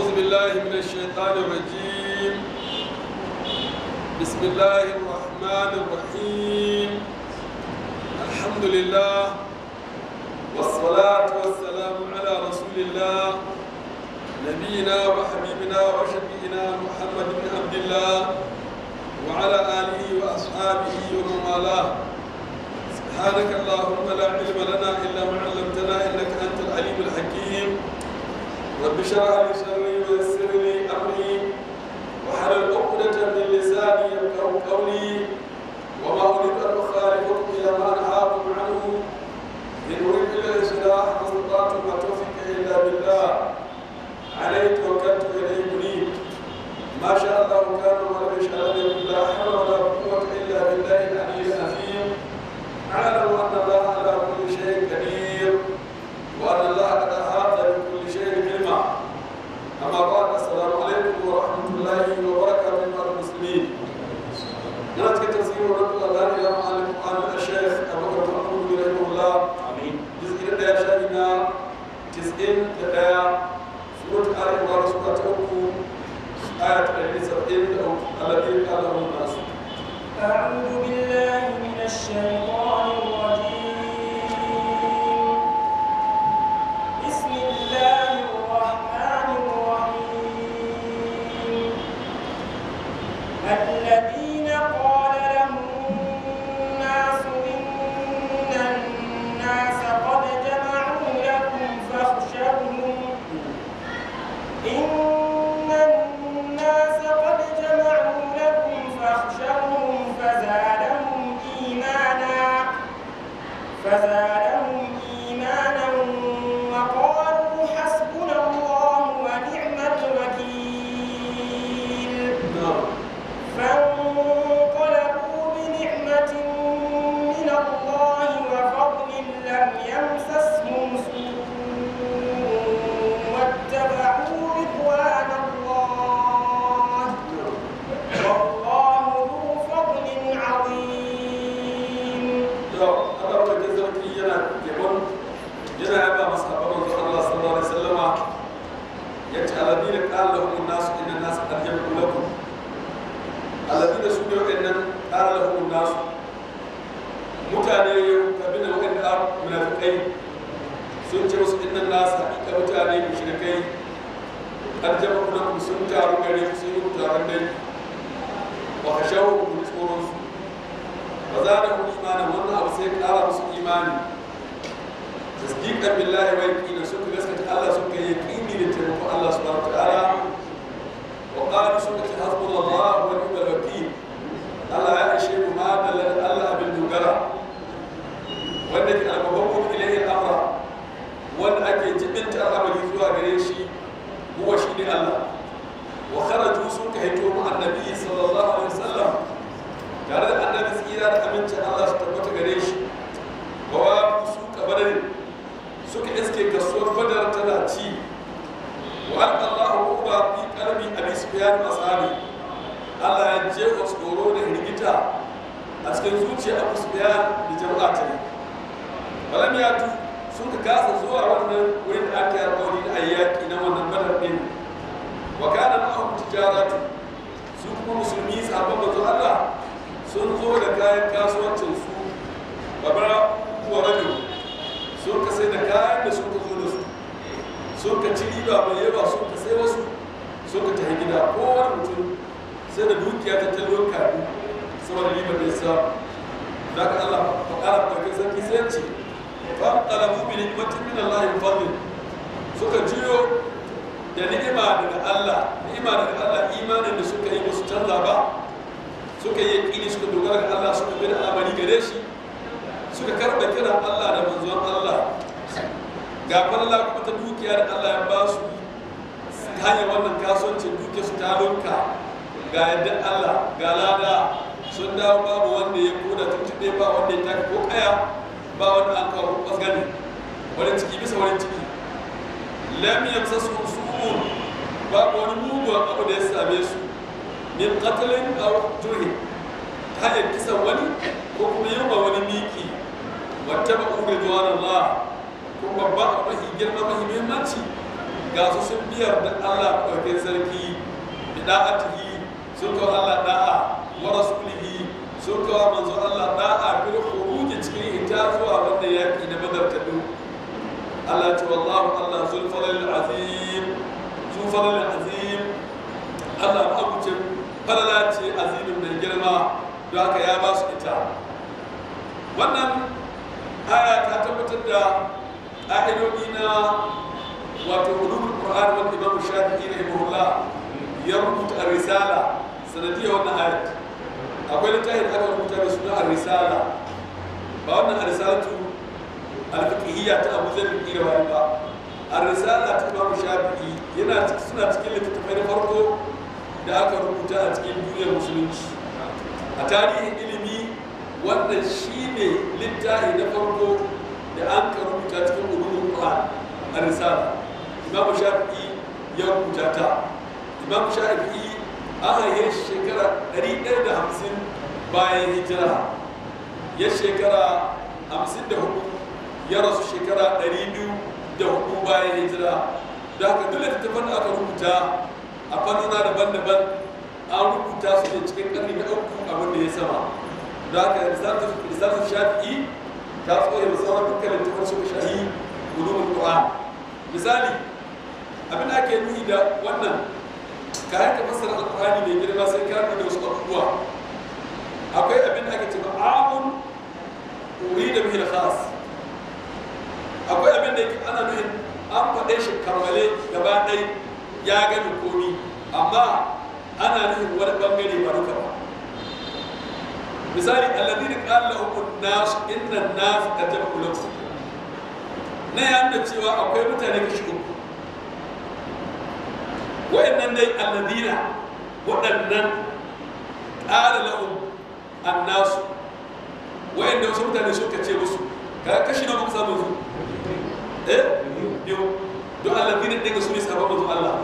أعوذ بالله من الشيطان الرجيم بسم الله الرحمن الرحيم الحمد لله والصلاة والسلام على رسول الله نبينا وحبيبنا وشفينا محمد بن عبد الله وعلى آله وأصحابه ومن والاه سبحانك اللهم لا علم لنا إلا ما علمتنا إنك أنت العليم الحكيم رب اشرح لي صدري ويسر لي أمري واحلل عقدة من لساني يفقهوا قولي وما أريد أن أخالفكم إلى ما أنهاكم عنه إن أريد إلا الإصلاح ما استطعت وما توفيقي إلا بالله عليه توكلت إليه منيب ما شاء الله كان ولم يشاء لم يكن لا حول ولا قوة إلا بالله العلي العظيم أعلم أن الله على كل شيء قدير وأن الله قد أحاط بكل شيء علما أما بعد السلام عليكم ورحمة الله وبركاته أيها المسلمين نأتي تفسير رب الله إلى معلم القرآن الشيخ أبو بكر محمود رحمه الله Amin. جزء ɗaya shafi na tis'in da ɗaya surat ali imran sura ta uku aya ta ɗari saba'in da uku alladhi qala lahu nasu أعوذ بالله من الشيطان الرجيم بسم الله الرحمن الرحيم الذين قال لهم الناس إن الناس قد جمعوا لكم فاخشوهم إن الناس قد جمعوا لكم فاخشوهم فزادهم إيمانا فزادهم إيمانا وقالوا حسبنا الله ونعم الوكيل na'am فانقلبوا بنعمة من الله وفضل لم يمسسهم سوء واتبعوا رضوان الله والله ذو فضل عظيم to Allah ta ke zarki yana yabon yana yaba masa abin da Allah sallallahu alaihi wasallama yace alladhina qala lahum nasu inna nasu qad jama'u lakum alladhina su ne wa'annan qala lahum nasu mutane kabila wa'anda munafiqai sun ce musu inna nasu haƙiƙa mutane mushrikai qad jama'u lakum sun taru gare ku sun yi taron dai wa khashawu kun tsoron su ba za da mu imanin wannan abu sai ƙara musu imani tasdiqan billahi wa yaqina suka gaskata Allah suka yi yaqini da taimakon Allah subhanahu wa ta'ala wa qalu suka ce hasbunallahu wa ni'mal wakeel Allah ya ishe mu ma da Allah abin dogara wanda ke albababu ilayhi amra wanda ake jibinta al'amari zuwa gare shi huwa shi ne Allah wa kharaju suka haito mu annabi sallallahu alaihi wasallam tare da annabi tsira da amincin Allah su tabbata gare shi bawa su kabarin suka iske kasuwar badar tana ci wa alqa Allahu uba fi qalbi abi sufyan ashabi Allah ya je wa tsoro da hirgita a cikin zuciya Abu Sufyan da jama'a ta ne balam ya tu sun ka kasa zuwa wannan wurin da aka yi alƙawari da ayyaki na wannan badar din wa kana ma'ahum tijaratu su kuma musulmi sahabban manzo Allah sun zo da kayan kasuwancin su babara kuwa rajul sun ka sai da kayan da sun ka zo da su sun ka ci riba mai yawa sun ka sai wasu sun ka tafi gida kowane mutum sai da dukiya ta talon kaɗu saboda riba da ya za ka Allah fa ƙara ɗauki sarki sai ce fa ƙalabu bi ni'matin min Allah in fadlin suka jiyo da ni'ima daga Allah ni'ima daga Allah imanin da suka yi musu canza ba suka yi yaƙini suka dogara ga Allah suka bi da al'amari gare shi suka karɓa kiran Allah da manzon Allah ga falala kuma ta dukiya da Allah ya ba su ta hanyar wannan kasuwancin dukiya su ta lunka ga yadda Allah ga lada sun dawo babu wanda ya koda tuntuɓe ba wanda ya taka ko kaya ba wanda an kawo ɓasgani wani ciki bisa wani ciki lam yamsa su su'un babu wani mugun abu da ya same su min qatlin aw jurhi ta hanyar kisan wani ko kuma yin wa wani miki wata ba ure zuwa Allah ko babba a mahi girma mahi muhimmanci ga su sun biyar da Allah ɗauke sarki da da'atihi sun kawo Allah da'a wa rasulihi sun kawo manzo Allah da'a bil khuruji cikin ita zuwa wanda yaki da badar ta du Allah ce wallahu Allah zul falal azim zul falal azim Allah abucin falala ce azimin mai girma don haka ya ba su ita wannan aya ta tabbatar da ƙa'idodi na wato ulumul qur'an wanda imam shafi'i rahimahullah ya rubuta risala sanadiyar wannan ayat akwai littafin aka rubuta da suna risala ba wannan risalatu al-fiqhiyya ta Abu Zar bin Irawi ba ar-risala ta imam shafi'i yana suna cikin littattafai na farko da aka rubuta a cikin duniyar musulunci a tarihin ilimi wannan shine littafi na farko da an ka rubuta cikin ulumul qur'an ar-risala imam shafi'i ya rubuta ta imam shafi'i an haife shekara 150 bayan hijira ya shekara 54 ya rasu shekara 204 bayan hijira da haka duk littattafan da aka rubuta a fannuna daban-daban an rubuta su ne cikin ƙarni na uku abin da ya sama da haka risalatu shafi'i ta tsoye da sauran dukkan littattafan suka shahi ulumul qur'an misali abin da ake nuni da wannan ka yanka fassara alqur'ani mai girma sai ka da wasu abubuwa akwai abin da ake cewa amun urida bihi al-khas akwai abin da yake ana nufin an faɗe shi karmale gaba ɗai ya gani komi amma ana nufin wani bangare ba duka ba misali alladhina qala lahum an-nas inna an-nas qad jama'u lakum na ya nuna cewa akwai mutane kashi uku wa'annan dai alladina waɗannan ƙara lahum annasu wa'anda wasu mutane suka ce musu ka kashi na muka samu su eh biyu don alladina ɗin su ne sabon mazu Allah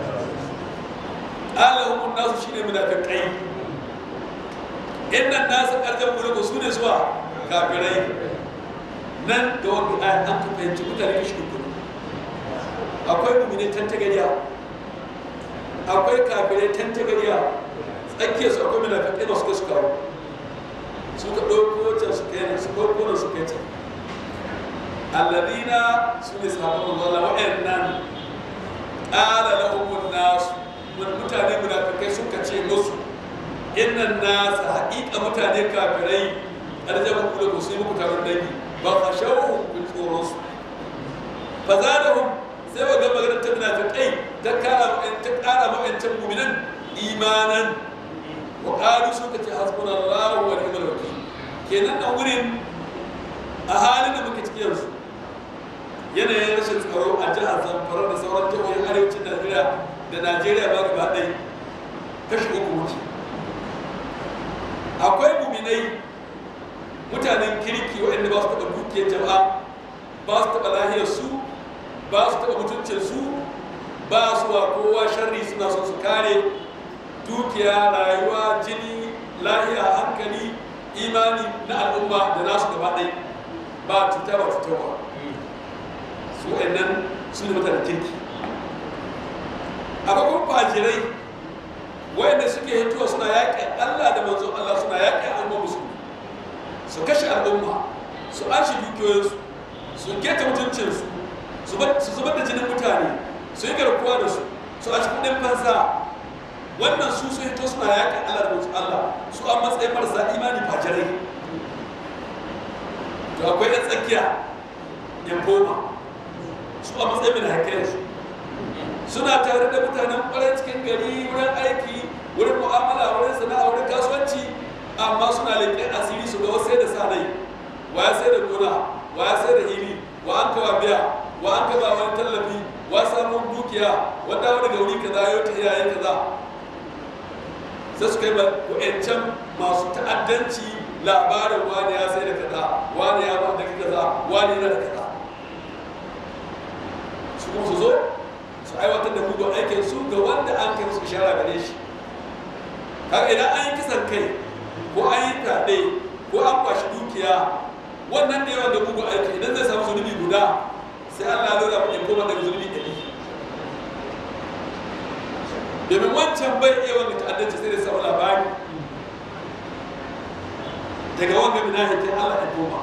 ƙara lahum annasu shine munafiqai innan nasu ƙarjan mulku su ne zuwa kafirai nan da wanda ayan an ka fahimci mutane kashi uku akwai mumine tantagariya akwai kafirai tantagariya tsakiyar su akwai munafiqai da suka suka suka ɗauko can su kai nan su ɗauko nan su kai can alladina su ne sahabban Allah wa'annan qala lahum nas mutane munafikai suka ce musu innan nas haƙiƙa mutane kafirai arjabu kula ku sai muku taron dangi ba ka shawo ku tsoron su fa zadahum sai wa ga maganar ta munafiqai ta kara ta kara ma'ancan mu'minan imanan wa qalu suka ce hasbunallahu wa ni'mal wakeel kenan nan wurin a halin da muke cikin yanzu yanayin rashin tsaro a jihar Zamfara da sauran jihohin arewacin Najeriya da Najeriya ba gaba ɗaya kashi uku wuce akwai muminai mutanen kirki waɗanda ba su taɓa dukiyar jama'a ba su taɓa lahiyar su ba su taɓa mutuncin su ba su wa kowa sharri suna son su kare dukiya rayuwa jini lahiya hankali imani na al'umma da nasu gaba ɗai ba cuta ba cutarwa su waɗannan su ne mutanen kirki akwai kuma fajirai waɗanda suke hituwa suna yaƙi allah da manzon allah suna yaƙi al'umma musulmi su kashe al'umma su ashe dukiyoyinsu su keta mutuncinsu su zubar da jinin mutane su yi garkuwa da su su a cikin ɗin fansa wannan su sun hito suna yaƙin Allah da mutu Allah su an matsayin marasa imani fajirai to akwai ɗan tsakiya yan goma su a matsayin mai haƙƙin su suna tare da mutanen ƙwarar cikin gari wurin aiki wurin mu'amala wurin sana'a wurin kasuwanci amma suna leƙen asiri su ga wasu sai da sa rai wa ya sai da gona wa ya sai da hili wa an kawa biya wa an kaza wani tallafi wa samun dukiya wanda wani ga wuri kaza yau ta iyaye kaza sai su kai ma wa'ancan masu ta'addanci labarin wani ya sai da kaza wani ya ba da kaza wani yana da kaza su kuma su zo su aiwatar da mugun aikin su ga wanda an kai su ishara gare shi kaga idan an yi kisan kai ko an yi fyaɗe ko an kwashi dukiya wannan da yawan da mugun aiki idan zai samu zunubi guda sai Allah ya lura mu koma daga zunubi ɗari domin wancan bai iya wanda ta'addanci sai da samu labari daga wanga minahikin Allah ya koma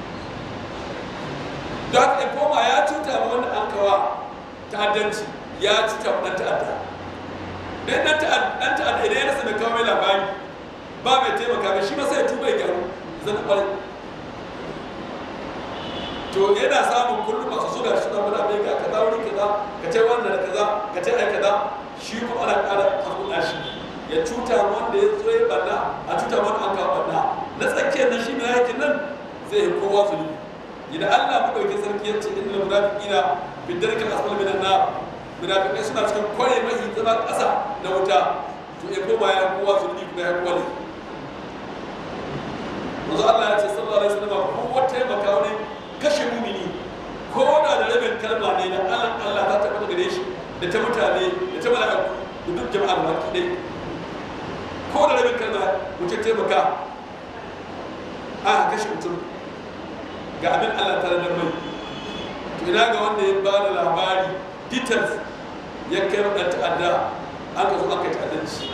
don haka ya koma ya cuta ma wanda an kawa ta'addanci ya cuta ma ɗan ta'adda dan ɗan ta'adda idan ya rasa mai kawo mai labari ba mai taimaka mai shi ma sai ya tuba ya gyaru zan kwarai to yana samun kullum masu suna shi na mana mai ga kaza wuri kaza ka ce wannan da kaza ka ce ai kaza shi kuma ana ƙara hakuna shi ya cuta wanda ya zo ya banna a cuta wanda an kawo banna na tsakiyar nan shi mai aikin nan zai yi kowa zulubi idan Allah mu dauki sarki ya ce innal munafiqina fi darkil asfal min an-nar munafiqai suna cikin kware mai zama ƙasa na wuta to ya koma ya kowa zulubi kuma ya kowa ne Manzo Allah ya ce sallallahu alaihi wasallam ko wata taimaka wani kashe mumini ko da da rabin kalma ne na Allah Allah ta tabbata gare shi da ta mutane da ta mala'iku da duk jama'ar baki dai ko da rabin kalma mutum taimaka a kashe mutum ga abin Allah ta da mai to ina ga wanda ya ba da labari details ya kai wa ɗan ta'adda an ka zo an kai ta'addanci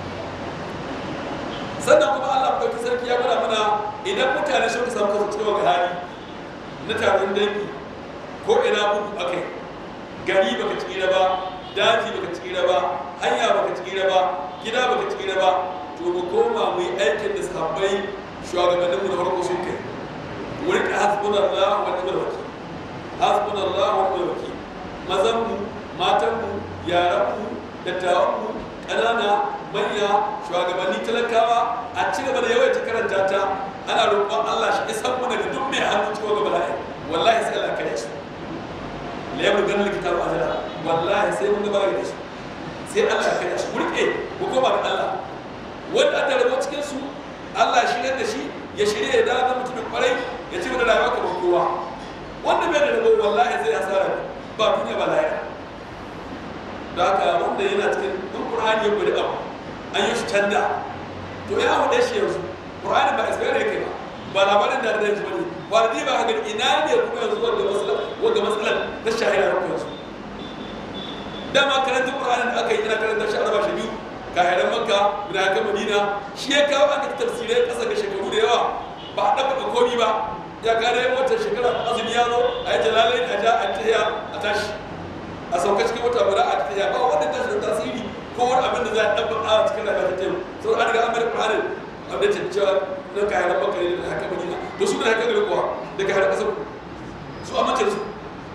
sannan kuma Allah ɗauki sarki ya gwada mana idan mutane suka samu kasu cikin wani hali na taron dangi ko ina bugu akai gari baka tsira ba daji baka tsira ba hanya baka tsira ba gida baka tsira ba to mu koma mu yi aikin da sahabbai shugabanninmu na farko sun kai mu rika hasbunallahu wa ni'mal wakil hasbunallahu wa ni'mal wakil mazan mu matan mu yaran mu dattawan mu ƙanana manya shugabanni talakawa a ci gaba da yawaita karanta ta ana roƙon Allah shi isan mu daga duk mai hannu cikin gaba la'i wallahi sai Allah kare shi la yabru ganin kitabu ajala wallahi sai mun gaba da shi sai Allah ya kare shi ku rike ku koma ga Allah wanda aka rabo cikin su Allah shi ne da shi ya shirye ya dawo mutumin kwarai ya ci gaba da rayuwa kamar kowa wanda bai da rabo wallahi zai hasara ba duniya ba lahira da haka wanda yana cikin in Qur'ani ya gwada abu an yi shi canda to ya hude shi yanzu Qur'ani ba isbiyar yake ba ba labarin da da yanzu bane ba da ba haka ina ne kuma yanzu wanda masalan wanda masalan ta shahira da yanzu dama karanta Qur'anin da aka yi ina karanta shi araba shi biyu kahiran Makka da haka Madina shi ya kawo aka tafsirai kasa ga shekaru da yawa ba a ɗabbaka komi ba ya kare wata shekara azumi ya zo a yi jalalai a ja a tahiya a tashi a sauka cikin wata guda a tafiya ba wanda ta da tasiri ko wani abin da za a ɗabba a cikin rayuwa ta taimaka sau an riga an bari ƙwarin abin da cewa na kayan baka ne da haka madina to su da haka gari kuwa da kayan ƙasar su amince su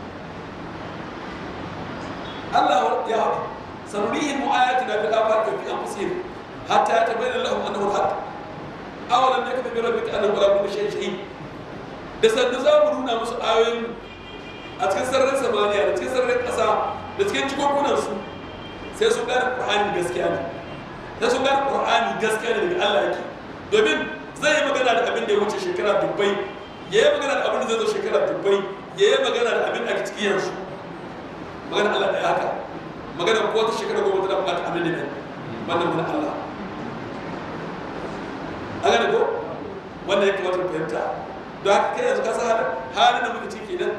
Allah ya haɗu sanurihin mu'ayati na fil afaq fi anfusihim hatta yatabayyana lahum annahu al-haq awalam yakfi bi rabbika annahu ala kulli shay'in shahid da sanda za mu nuna musu ayoyin a cikin sararin samaniya da cikin sararin ƙasa da cikin cikokunan su sai sun gane ƙur'ani gaskiya ne sai sun gane ƙur'ani gaskiya ne daga Allah yake domin zai yi magana da abin da ya wuce shekara dubbai ya yi magana da abin da zai zo shekara dubbai ya yi magana da abin da ake ciki yanzu magana Allah ɗaya haka magana ko ta shekara goma tana buƙatar abin da ne wannan mana Allah an gane ko wanda ya kamata mu fahimta don haka kai yanzu ka san halin da muke ciki kenan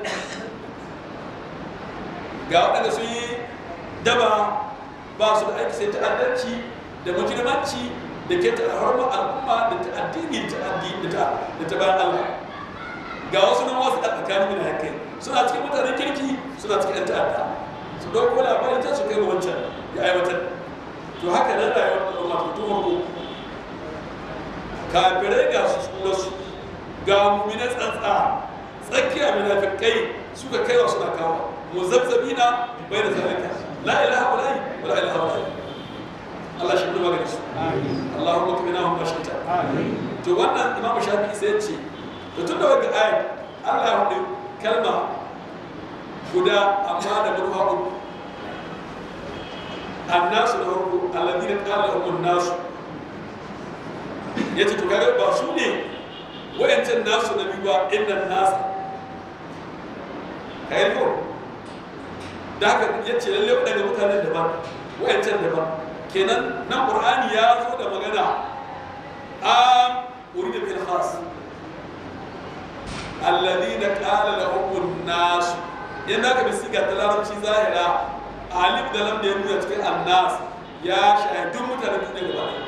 ga waɗanda sun yi daba ba su da aiki sai ta'addanci da mujrimanci da ke ta harma al'umma da ta addini ta addini da ta bayan Allah ga wasu nan wasu ɗan tsakanin mina kai suna cikin mutanen kirki suna cikin ɗan ta'adda su ɗauko labarin can su kai wancan ya aiwatar to haka nan rayuwar al'umma ta tun farko kafirai ga su tsura su ga mumina tsantsa tsakiya munafikai suka kai wa suna kawo مذبذبين بين ذلك لا اله الا ولا اله الا Allah shi kuma gare su Allahumma kaminahum ma shita to wannan Imam Shafi'i sai ya ce to tunda wanda ayat Allah ya hudu kalma guda amma da murfa uku annasu da farko alladhina qala lahum an-nas yace to kaga ba su ne wayancan nasu na biyu ba inna nas kai ko da haka ya ce lalle waɗanda mutanen daban wayancan daban kenan nan qur'ani ya zo da magana am urida bil khas alladhina qala lahum an-nas yanda ka bi siga ta larabci zahira alif da lam da ya nuna cikin annas ya shahidun mutanen duniya gaba ɗaya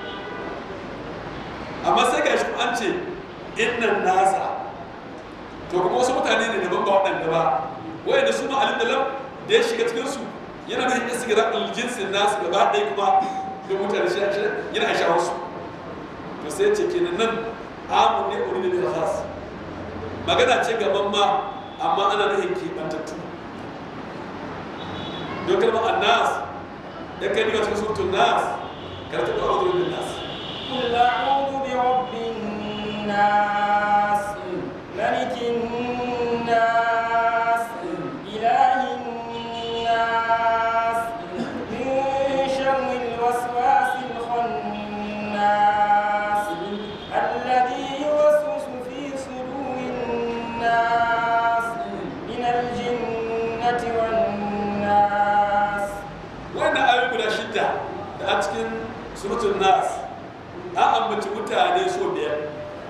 amma sai ga shi an ce innan nasa to kuma wasu mutane ne daban ba waɗanda ba wayanda su ma'alin da lam da ya shiga cikin su yana da hanyar sigira aljinsin nasu gaba ɗaya kuma da mutane shi yana sha wasu to sai ce kenan nan amun ne uri ne da khas magana ce gaban ma amma ana nufin keɓantattu don kalmar annas ya kai daga cikin surutun nas karatu da a'udhu bin nas قل أعوذ برب الناس ملك الناس إله الناس من شر الوسواس الخناس الذي يوسوس في صدور الناس من الجنة والناس wannan ayoyi guda shidda da a cikin surutun nas a ambaci mutane so biyar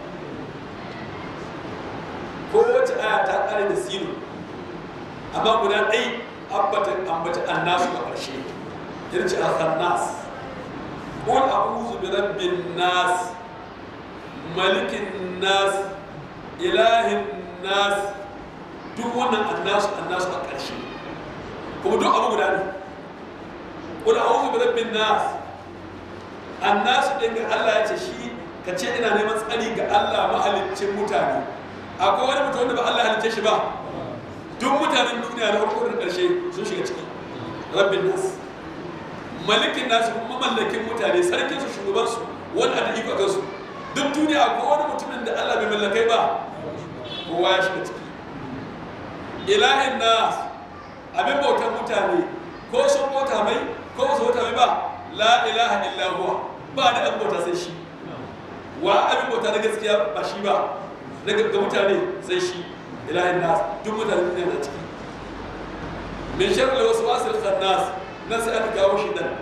ko wacce aya ta kare da sinu amma guda ɗai ambatan ambaci annasu a ƙarshe yarci al-khannas qul a'udhu bi rabbin nas malikin nas ilahin nas duk wannan annasu annasu a ƙarshe kuma duk abu guda ne qul a'udhu bi rabbin nas annasu din ga Allah ya ce shi ka ce ina neman tsari ga Allah mahaliccin mutane akwai wani mutum wanda ba Allah halicce shi ba duk mutanen duniya na farko da ƙarshe sun shiga ciki rabbin nas malikin nasu kuma mallakin mutane sarkin su shugaban su wanda da iko kansu duk duniya akwai wani mutumin da Allah bai mallakai ba kowa ya shiga ciki ilahin nas abin bautan mutane ko sun bauta mai ko su bauta mai ba la ilaha illa huwa ba da abin bauta sai shi wa abin bauta na gaskiya ba shi ba ga mutane sai shi ilahin nas duk mutane ne na ciki min sharri wasu wasil khannas nan sai aka kawo shi dan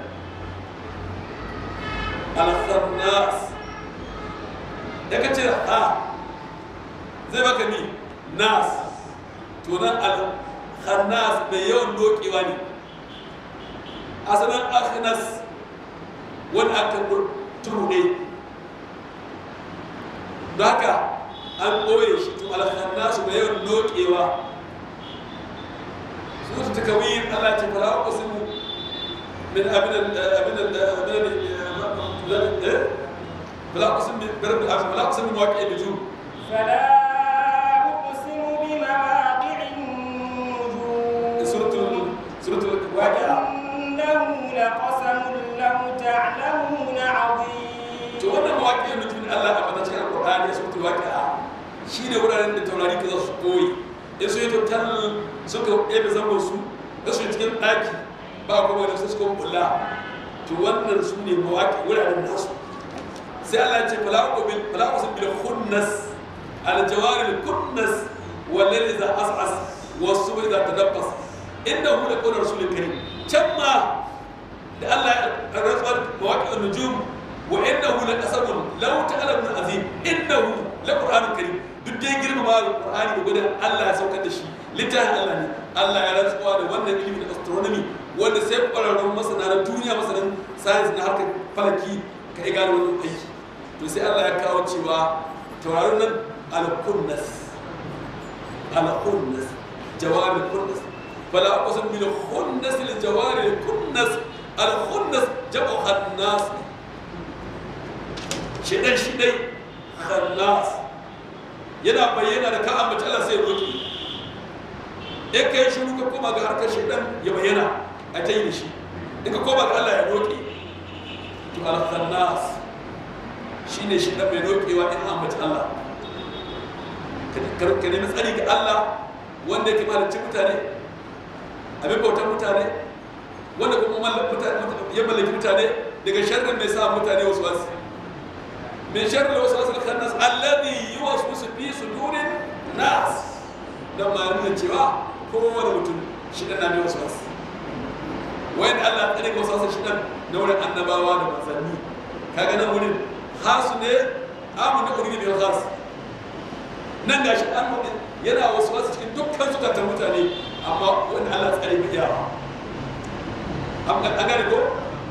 al khannas da kace a zai baka ni nas to nan al khannas mai yawan dokewa ne asalin akhnas wani aka turne da haka an ɓoye shi to alhannasu mai yawan nokewa su ta takawin Allah ce fala uqsimu min abin abin abin fala uqsimu bi rabbil alamin fala uqsimu bi waqi'il nujum فلا أقسم بمواقع النجوم suratul suratul waqi'a وإنه لقسم لو تعلمون عظيم to wannan mawaƙiyar mutumin Allah a bata cikin Al-Qur'ani ya suratul waqi'a shine wuraren da taurari ka za su koyi in su yi tattal suka ebe zango su da su yi cikin ɗaki ba kuma da su suka kula to wannan su ne mawaƙi wuraren nasu sai Allah ya ce falaqu bil falaqu bil khunnas al jawaril kunnas wal layli idha as'as was subhi idha tadabbas innahu la qawlu rasulil karim can ma da Allah ya rantsuwar mawaƙi nujum wa innahu la qasamun law ta'lamun azim innahu la qur'anun karim duk dai girmama alqur'ani da gudun Allah ya saukar da shi littafin Allah ne Allah ya rantsuwa da wannan ilimin astronomy wanda sai ƙwararrun masana na duniya masanan science na harkar falaki ka iya gane wannan aiki to sai Allah ya kawo cewa tauraron nan al-kunnas al-kunnas jawari kunnas fala aqsam bil khunnas lil jawari kunnas al-khunnas jam'u khannas shidan shidai khannas yana bayyana da ka ambaci Allah sai roki in ka yi shiru ka koma ga harkar shidan ya bayyana a ta yi da shi in ka koma ga Allah ya roki to al-khannas shine shidan mai rokewa in ambaci Allah ka nemi tsari ga Allah wanda yake mahalicci mutane abin bautar mutane wanda kuma ya mallaki mutane daga sharrin mai sa mutane wasu wasu min sharri wasu wasu khannas alladhi yuwaswisu fi sudurin nas dan ma nuna cewa kowane mutum shi dan na wasu wasu wayan Allah tsare ga wasu wasu shi dan na wurin annabawa da manzanni kaga nan wurin hasu ne amu da urgi bil khas nan gashi an hudu yana wasu wasu cikin dukkan zukatan mutane amma wani Allah tsare mai yawa an gane ko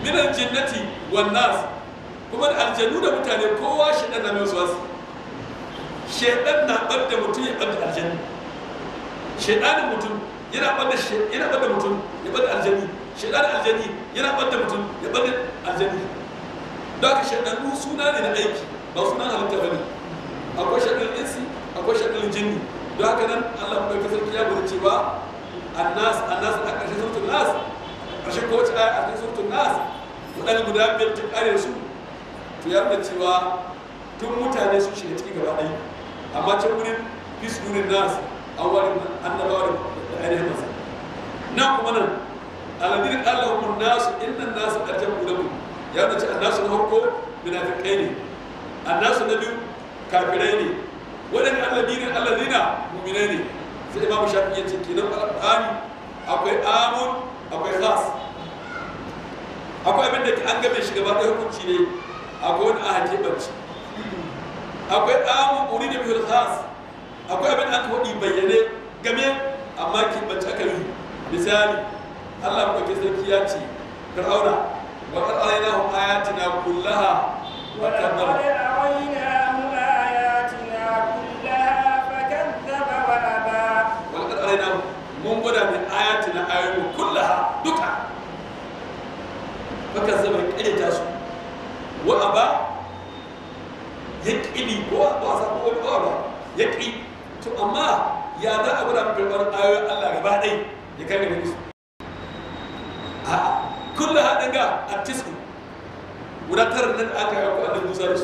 min aljinnati wan nas kuma da aljannu da mutane kowa shedan na mai wasu shedan na bada mutum ya bada aljanni shedanin mutum yana bada yana bada mutum ya bada aljanni shedanin aljanni yana bada mutum ya bada aljanni don haka shedanu suna ne na aiki ba sunan halitta bane akwai shedan insi akwai shedan jinni don haka nan Allah mai kasance ya gudu cewa annas annas a ƙarshen suratul nas ƙarshen kowace aya a cikin suratul nas waɗanda guda biyar ta ƙare su to ya nuna cewa tun mutane sun shiga ciki gaba ɗaya amma can wurin fis wurin nas an wari annabawa da ainihin masa na kuma nan aladin allahumma nasu innan nasu ƙarshen guda ya nuna cewa nasu na farko munafiƙai ne annasu na biyu kafirai ne waɗanda alladinin alladina mu'minai ne sai imamu shafi ya ce kenan alƙur'ani akwai amun akwai khas akwai abin da an game shi gaba ɗaya hukunci ne akwai wani a keɓance akwai amun uri da bihul khas akwai abin da aka waɗi bayyane game amma keɓance aka yi misali allah maɗauki sarki ya ce fir'auna wa qad alaynahum ayatina kullaha wa ولقد kadzaba أريناه آياتنا كلها فكذب وأبى walƙar alaina mun gwada min ayati na ayoyi kullaha duka baka zama ƙaryata su wa aba ya ƙibi ko ba a samu wani ba ba ya ƙi to amma ya za a gwada min karɓar ayoyin Allah gaba ɗai ya kai gare musu a kullaha ɗin ga a tisu guda tara nan da aka yi ko annabi Musa da su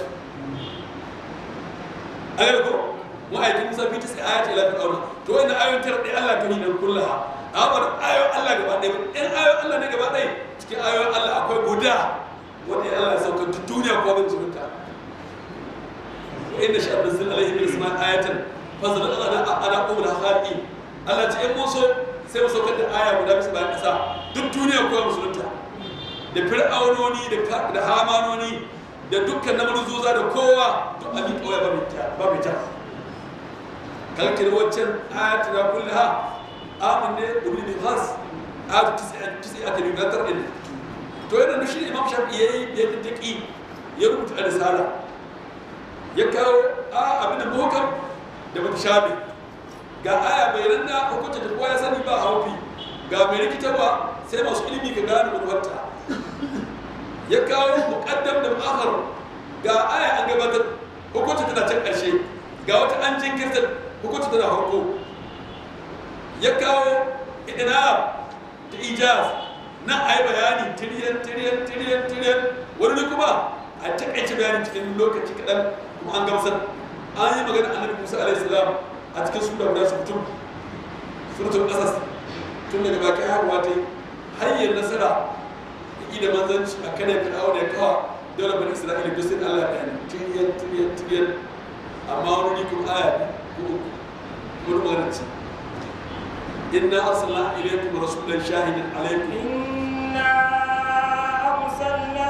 a gaba ko ma'aikin musa fi tisa ayati ila fir'auna to wannan ayoyin tara dai Allah kan yi da kullaha amma da ayoyin Allah gaba ɗaya ba in ayoyin Allah ne gaba ɗaya cikin ayoyin Allah akwai guda wanda Allah ya sauka duk duniya ko ban zurunta wa inna sha'a nazzil alaihi min isma ayatan fazal ana ana qul khaliqi Allah ce in mun so sai mu saukar da aya guda bisa bayan ƙasa duk duniya ko musulunta da fir'aunoni da ka- da hamanoni da dukkan namarzuza da kowa duk abin kawai ba mai ta ba mai ta kalkir waccan ayatu na kullaha amin ne ibn bin khas ayatu tisi a tabi gatar din to yana da shi imam shafi yayi ya tattaki ya rubuta risala ya kawo a abin da muhkam da mutashabi ga aya bayanan da hukunta da kowa ya sani ba haufi ga mai rikitarwa sai masu ilimi ka gane manuwarta ya kawo muqaddam da mu'akhar ga aya an gabatar hukunta tana can ƙarshe ga wata an jinkirta hukunta tana farko ya kawo idina da ijaz na a yi bayani tiriyan tiriyan tiriyan tiriyan wani kuma a takaice bayani cikin lokaci kaɗan kuma an gamsar an yi magana annabi musa alaihi salam a cikin sura guda su mutum suratul qasas tun daga baki haihuwa ta yi hanyar nasara da da manzanci a kan ya fir'auna ya kawa dole bani isra'ila duk sai Allah ya bayani tiriyan tiriyan tiriyan amma wani rikun aya ko uku wani magana ce inna arsalna ilaykum rasulan shahidan alaykum إنا أرسلنا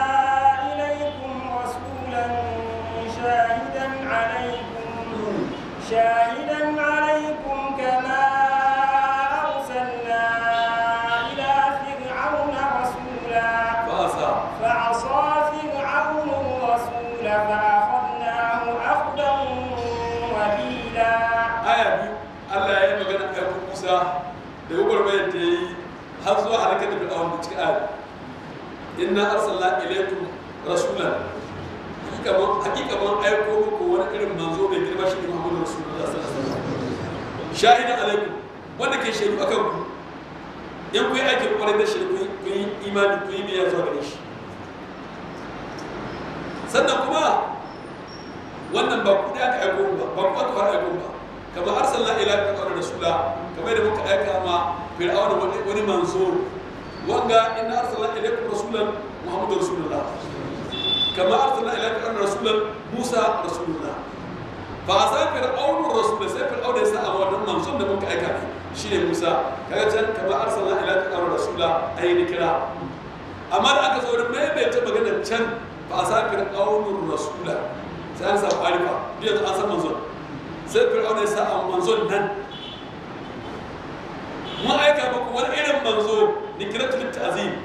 إليكم رسولا شاهدا عليكم شاهدا عليكم كما أرسلنا إلى فرعون رسولا فasa فعصى فرعون الرسول فأخذناه أخذا وبيلا aya biyu Allah ya yi magana a kan Musa da gwagwarmayar da ya yi har zuwa halakar da fir'aun da cikin aya inna arsalna ilaykum rasulan hakika mun hakika mun aiko muku wani irin manzo mai girma shi ne Muhammadu Rasulullah sallallahu alaihi wasallam shahidan alaikum wanda ke shaidu akan ku in ku yi aikin kwarai da shi ku yi imani ku yi biyayya zuwa gare shi sannan kuma wannan ba ku da aka aiko ba ba ku aka fara aiko ba kamar arsalna ila fir'auna rasula kamar da muka aika ma fir'auna wani wani manzo wanga inna arsalna ilaykum rasulan muhammadu rasulullah kama arsalna ila fir'auna rasulan musa rasulullah fa asa fir'auna rasul sai fir'auna ya sa a wannan manzon da muka aika ne shine musa kaga can kama arsalna ila fir'auna rasula ayi ni kira amma da aka zo da maimaita maganar can fa asa fir'auna rasula sai an samu arifa duk yanzu an san manzon sai fir'auna ya sa a manzon nan mun aika muku wani irin manzo ni kira tu ta'zim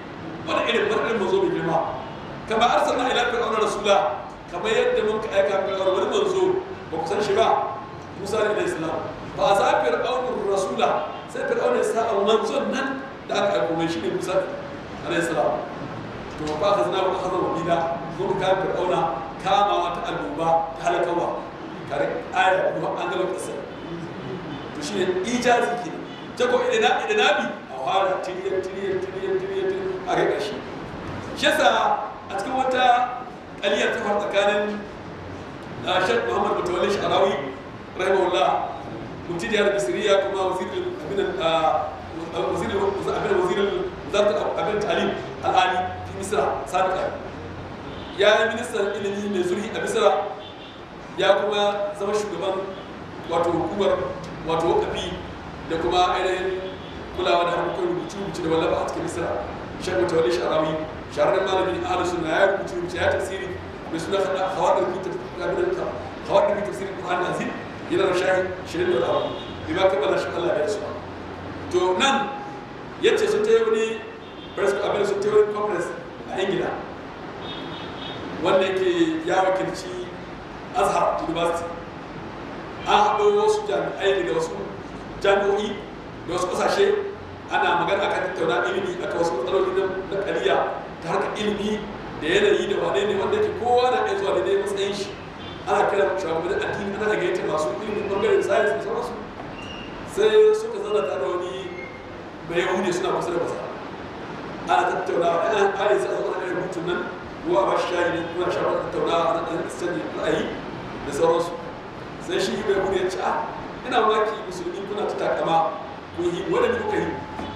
wani irin wani irin manzo mai girma kama arsalna ila fir'auna rasula kamar yadda mun ka aika fir'auna wani manzo ba ku san shi ba Musa alaihi salam ba za fir'auna rasula sai fir'auna ya sa manzon nan da aka aiko mai shi ne Musa alaihi salam to ba ka zina ba ka zama bila ko ka fir'auna kama wata annoba ta halakawa kare aya kuma an gaba kasar to shi ne ijazi ke ta ko idan idan nabi a fara tiriyan tiriyan tiriyan tiriyan a ga ƙarshe shi yasa a cikin wata ƙaliyar ta fara tsakanin Sheikh Muhammad Mutawalli Sharawi rahimahullah mutum da Misriya kuma wazirin abin wazirin abin wazirin zartar abin talim al'ali fi Misra sadiqa ya yi ministan ilimi mai zurfi a Misra ya kuma zama shugaban wato hukumar wato wakafi da kuma ainihin kulawa da harkokin rubuce-rubuce da wallafa a cikin misira shan mutu wani sharawi shahararren malamin ahalus sunna ya rubuce rubuce ya tafsiri mai suna hawadar bi hawadar bi tafsiri qur'an azim yana da shahi shirin da rawa bi ma kammala shi Allah ya su to nan yace sun tayi wani press abin sun tayi wani conference a Ingila wanda yake ya wakilci Azhar University an haɗo wasu jami'ai daga wasu jami'o'i da wasu ƙasashe ana magana akan tattauna ilimi aka wasu matsaloli na ƙariya ta harkar ilimi da yanayi da wane ne wanda ke kowa na iya zuwa da dai matsayin shi ana kira shugabannin addini ana gayyata masu ilimin bangaren science da sauransu sai suka zana tare da wani bai yahudi suna kusa da masa ana tattaunawa ana ƙari sai a zama da rubutun nan ruwa ba shi shayi ne kuna shawarar tattaunawa ana ɗan sanya ra'ayi da sauransu sai shi bai bude ya ce a ina maki musulmi kuna ta takama kun yi wanda ne kuka yi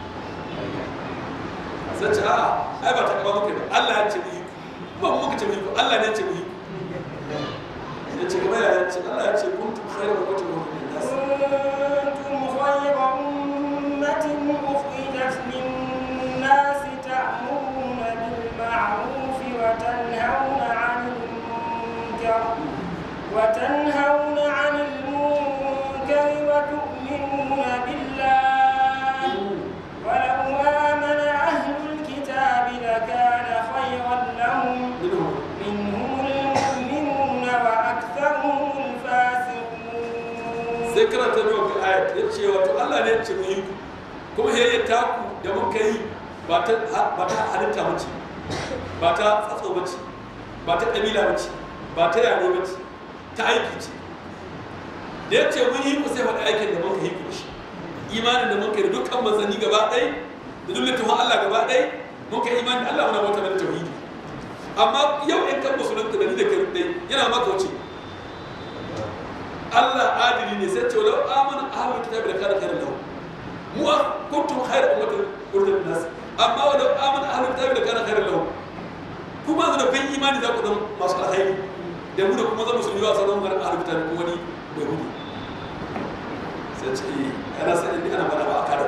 sai ce a ai ba takama muka yi ba Allah ya ce mu yi kuma muka ce mu yi Allah ne ya ce mu yi ya ce kuma ya ce Allah ya ce kuntum khayra ummatin ukhrijat nas كنتم خير أمة أخرجت للناس تأمرون بالمعروف وتنهون عن المنكر وتنهون عن المنكر وتؤمنون بالله ولو آمن أهل الكتاب لكان خيرا لهم minhum منهم المؤمنون وأكثرهم الفاسقون sai karanta mai wani ayat ya ce wato Allah ne ya ce mu yi kuma ya yi taku da muka yi ba ta ba ta halitta mace ba ta tsatso mace ba ta kabila mace ba ta yare mace ta aiki ce da ya ce mun yi ku sai faɗi aikin da muka yi ku shi imanin da muka yi da dukkan manzanni gaba ɗaya da duk littafin Allah gaba ɗaya muka yi imani da Allah muna bauta da tauhidi amma yau in kan musulunta da ni da kai ɗaya yana maka wuce Allah adili ne sai ce lau amana ahlul kitabi da kana khairan lahum mu kuntum khayra ummatin ukhrijat nas amma wa lau amana ahlul kitabi da kana khairan lahum kuma da kun imani za ku zama masu alkhairi da mu da kuma zama musulmi ba sauran garin ahlul kitabi ko wani bai hudu sai ce eh ana san inda ana mana ba a kada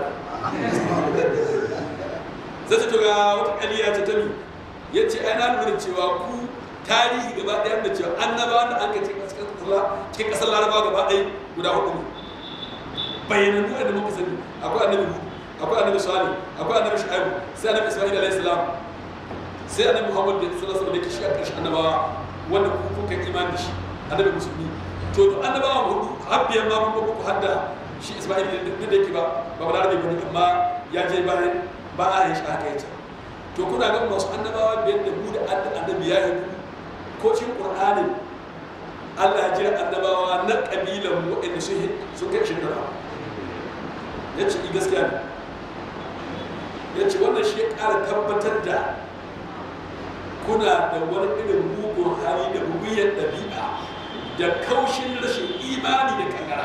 sai ce to ga wata kaliya ce ta mi yace ai na lura cewa ku tarihi gaba ɗaya da cewa annabawan da an ka cikin ƙasar laraba gaba ɗaya guda hudu ne bayanannu da muka sani akwai annabi hudu akwai annabi salih akwai annabi shu'aibu sai annabi isma'il alayhi salam sai annabi muhammad da sallallahu alaihi wasallam da ke shi a ƙarshen annabawa wanda ku kuka yi imani da shi annabi musulmi to duk annabawa hudu har biyan ma mun ku hadda shi isma'il da da yake ba ba ba larabe bane amma ya je bayan ba a yin shi haka yace to kuna ga masu annabawa biyar da mu da annabi ya yi ko cikin qur'anin Allah ya jira annabawa na kabilan mu waɗanda sun sun kai shi da ya ce gaskiya ne ya ce wannan shi ya ƙara tabbatar da kuna da wani irin mugun hali da muguyar ɗabi'a da kaushin rashin imani da kankara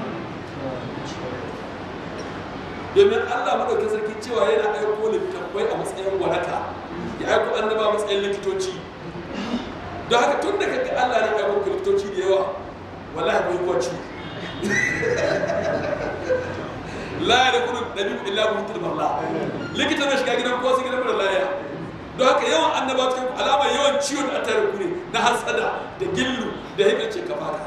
domin Allah maɗaukin sarki cewa yana aiko littattafai a matsayin waraka ya aiko annaba a matsayin likitoci don haka tun da kaga Allah ne ya aiko likitoci da yawa wallahi bai kuwa ciwo la ya da kudu nabi illa bi mutul marla likita na shiga gidan kowa sai gidan mara laya don haka yawan annaba cikin alama yawan ciwon da tare ku ne na hasada da gillu da hikar ce kafa ka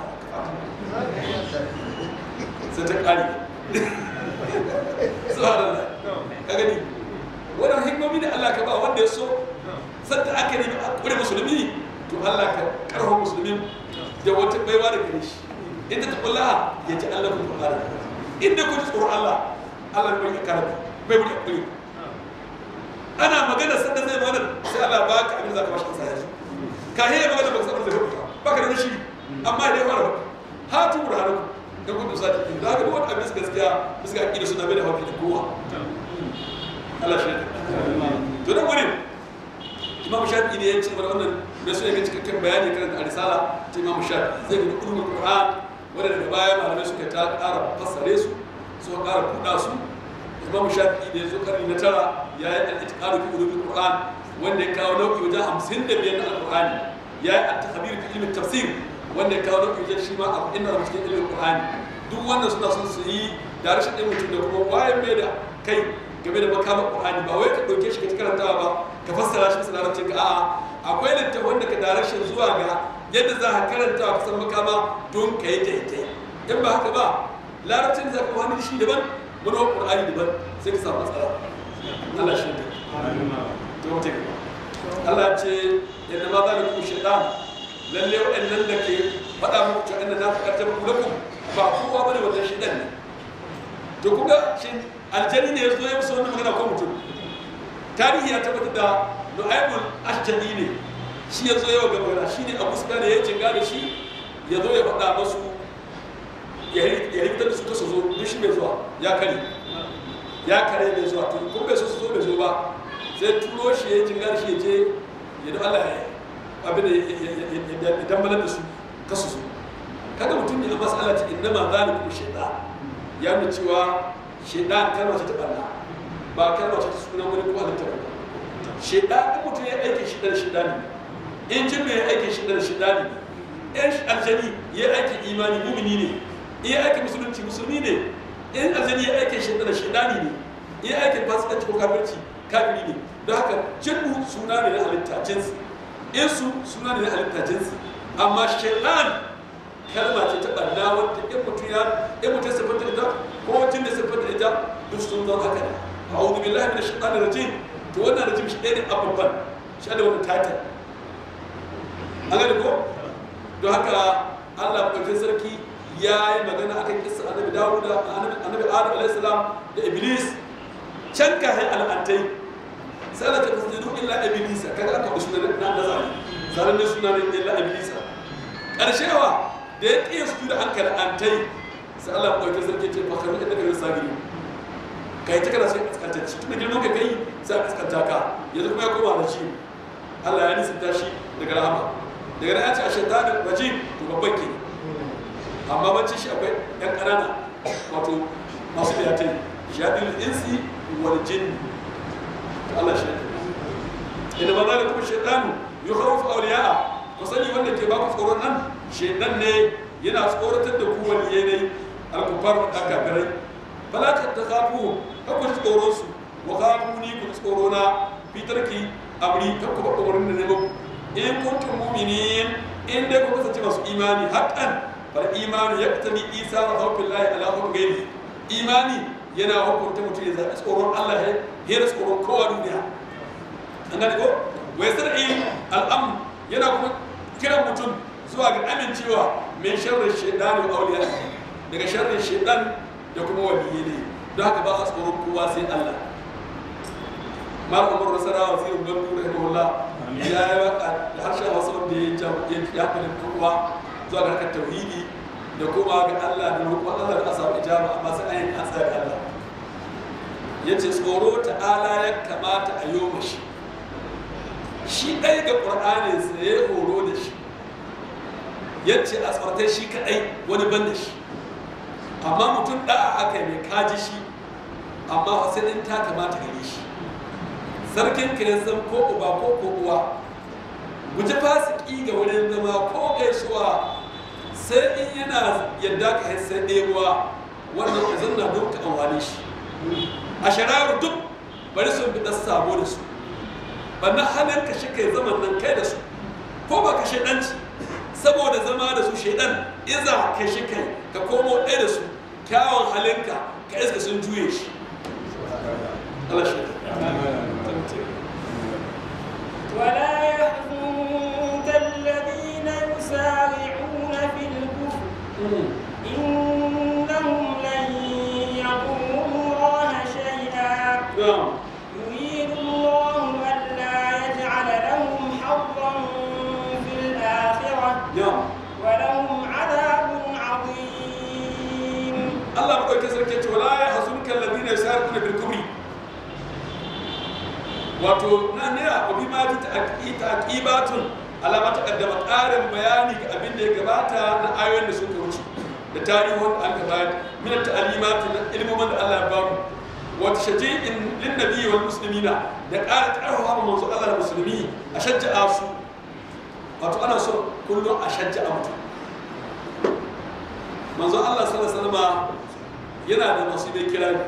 sai ta kare subhanallah ka gani wannan hikmomi da Allah ka ba wanda ya so sadda aka nemi a kure musulmi to Allah ka karho musulmin da wata baiwa da gare shi inda ta kula ya ji Allah ku fara inda ku ji tsoron Allah Allah bai ka karbi bai bude kure ana magana sadda zai magana sai Allah ba ka abin da zaka bashi sai ka hira magana ba ka san da zai ba ka da shi amma dai fara hatu burhanu da gudu sati din da haka duk wani abin gaskiya bisa aqida suna bai da hafi da kowa Allah shi to da wurin imam shafi ne ya ce mana wannan da su ne cikakken bayani kan da risala ta imam shafi zai ga ulumul qur'an wanda daga baya malamai suka ta ƙara fassare su suka ƙara buɗa su imam shafi da ya zo karni na tara ya yi al-itiqadu fi ulumul qur'an wanda ya kawo nau'i wajen hamsin da biyar na alqur'ani ya yi at-takhbir fi ilmin tafsir wanda ya kawo nau'i wajen shi ma abu inda da cikin ilmin qur'ani duk wannan suna son su yi da rashin ɗin mutum da kuma wayan mai da kai game da makamar qur'ani ba wai ka ɗauke shi ka ci karantawa ba ka fassara shi bisa larabcin ka a'a akwai littafin da ka darashin zuwa ga yadda za ka karanta ka san makama don ka yi daidai in ba haka ba larabcin za ka wani shi daban wani wani ƙur'ani daban sai ka samu matsala Allah shi ne to mutum Allah ce yadda ma za da ku shaitan lalle waɗannan da ke faɗa muku cewa inda na faɗa ta muku lakum ba kowa bane wannan shaitan ne to kuga shi aljani ne ya zo ya musu wannan magana ko mutum tarihi ya tabbatar da nu'aymul ashjani ne shi ya zo yawa gaba shi ne abu suka ne ya jinga da shi ya zo ya faɗa masu ya rikitar da su ta su zo duk shi bai zuwa ya kare ya kare bai zuwa to kun bai so su zo bai zo ba sai turo shi ya jinga da shi ya je ya da Allah ya abin da ya dambalar da su kasu su kada mutum ne a masala ce inda ma zalikum shaitan ya nuna cewa shaitan kalma ce ta ɓanna ba kalma ce ta sunan wani ko halittar ba shaidan in mutum ya aike shi da shidani in jinnu ya aike shi da shidani in aljani ya aike imani mumini ne in ya aike musulunci musulmi ne in aljani ya aike shi da shidani ne in ya aike fasikanci ko kafirci kafiri ne don haka jinnu suna ne na halitta jinsi in su suna ne na halitta jinsi amma shaidan kalma ce ta ɓanna wadda in mutum ya in mutum ya siffanta ita ko jin da siffanta ita duk sun zama haka ne a'udhu billahi minash shaitanir rajim to wannan rajim shi ɗaya ne abubuwan shi da wani title an gani ko don haka allah ɗaukin sarki ya yi magana a kan kisa annabi dawuda annabi adam alaihissalam da iblis can kayan al'antai sai da ta fasjidu illa iblisa kaga aka wasu na nazari zanen ne suna ne illa iblisa ƙarshewa da ya ƙiya su da hankali antai sai allah ɗaukin sarki ce fakaru inda ka rasa gini kai ta kana sai kaskantacci tun da girman ka kai sai a kaskanta ka yanzu kuma ya koma rajim Allah ya nisanta shi daga rahama daga nan ce a shaitanin rajim to babban ke amma bacci shi akwai yan ƙanana wato masu biyatai shaɗin insi wal jin Allah shi inda ba za da kuma shaitanu yi haufu auliya'a ku sani wanda ke ba ku tsoron nan shaitan ne yana tsoratar da ku waliyai ne alkufar da kafirai fala ta takhafu kakku ji tsoron su wa khafu ni ku tsoro na fitarki amri kakku ba umarnin da ne ba in kuntum mu'minin in dai ku kasance masu imani haqqan fal imani yaqtani isa wa hawfillahi ala hukm ghairi imani yana hukunta mutum ya zaɓi tsoron Allah ya hera tsoron kowa duniya an gane ko wai sar'i al'am yana kuma kiran mutum zuwa ga amincewa min sharrin shaidani wa auliya daga sharrin shaidan da kuma waliyyi ne don haka ba a tsoron kowa sai Allah mal umar rasara wa zai gandu rahimahullah ya yi waka da harshen wasu wanda ya ya ya fada kowa zuwa ga harkar tauhidi da kuma ga Allah da roƙon Allah da asabu ijaba amma sai an yi an tsaya Allah yace tsoro ta'ala ya kamata a yi mashi shi ɗaya ga ƙur'anin sa ya horo da shi yace a tsortai shi kaɗai wani ban da shi amma mutum ɗa'a aka mai kaji shi amma sai in ta kamata gare shi sarkin kiristan ko uba ko ko uwa guji fasiki ga wurin zama ko gaisuwa sai in yana yadda ka yi sai ɗebuwa wannan ka zanna don ka amfani shi a shararu duk bari sun bi ɗan sabo da su banna hannun ka shi kai zaman nan kai da su ko ba ka shaidanci saboda zama da su shaidan iza ka shi kai ka komo ɗaya da su kyawun halinka ka iska sun juye shi Allah shi na'am يريد الله ألا يجعل لهم حظا في الآخرة na'am ولهم عذاب عظيم Allah madaukakin sarki ya ce wala ya hazunka alladhina yusarifuna bil kubri wato nan ne a bi ma ta taqibatun alama ta kaddama ƙarin bayani ga abin da ya gabata na ayoyin da suka wuce da tarihin an gabata min ta'alimati na ilmomin da Allah ya bamu wa tashji'in lin nabiyyi wal muslimina da ƙara ƙarfafa manzo Allah da musulmi a shajja'a su wato ana so kullum a shajja'a mutum manzo Allah sallallahu alaihi wasallam yana da masu mai kirari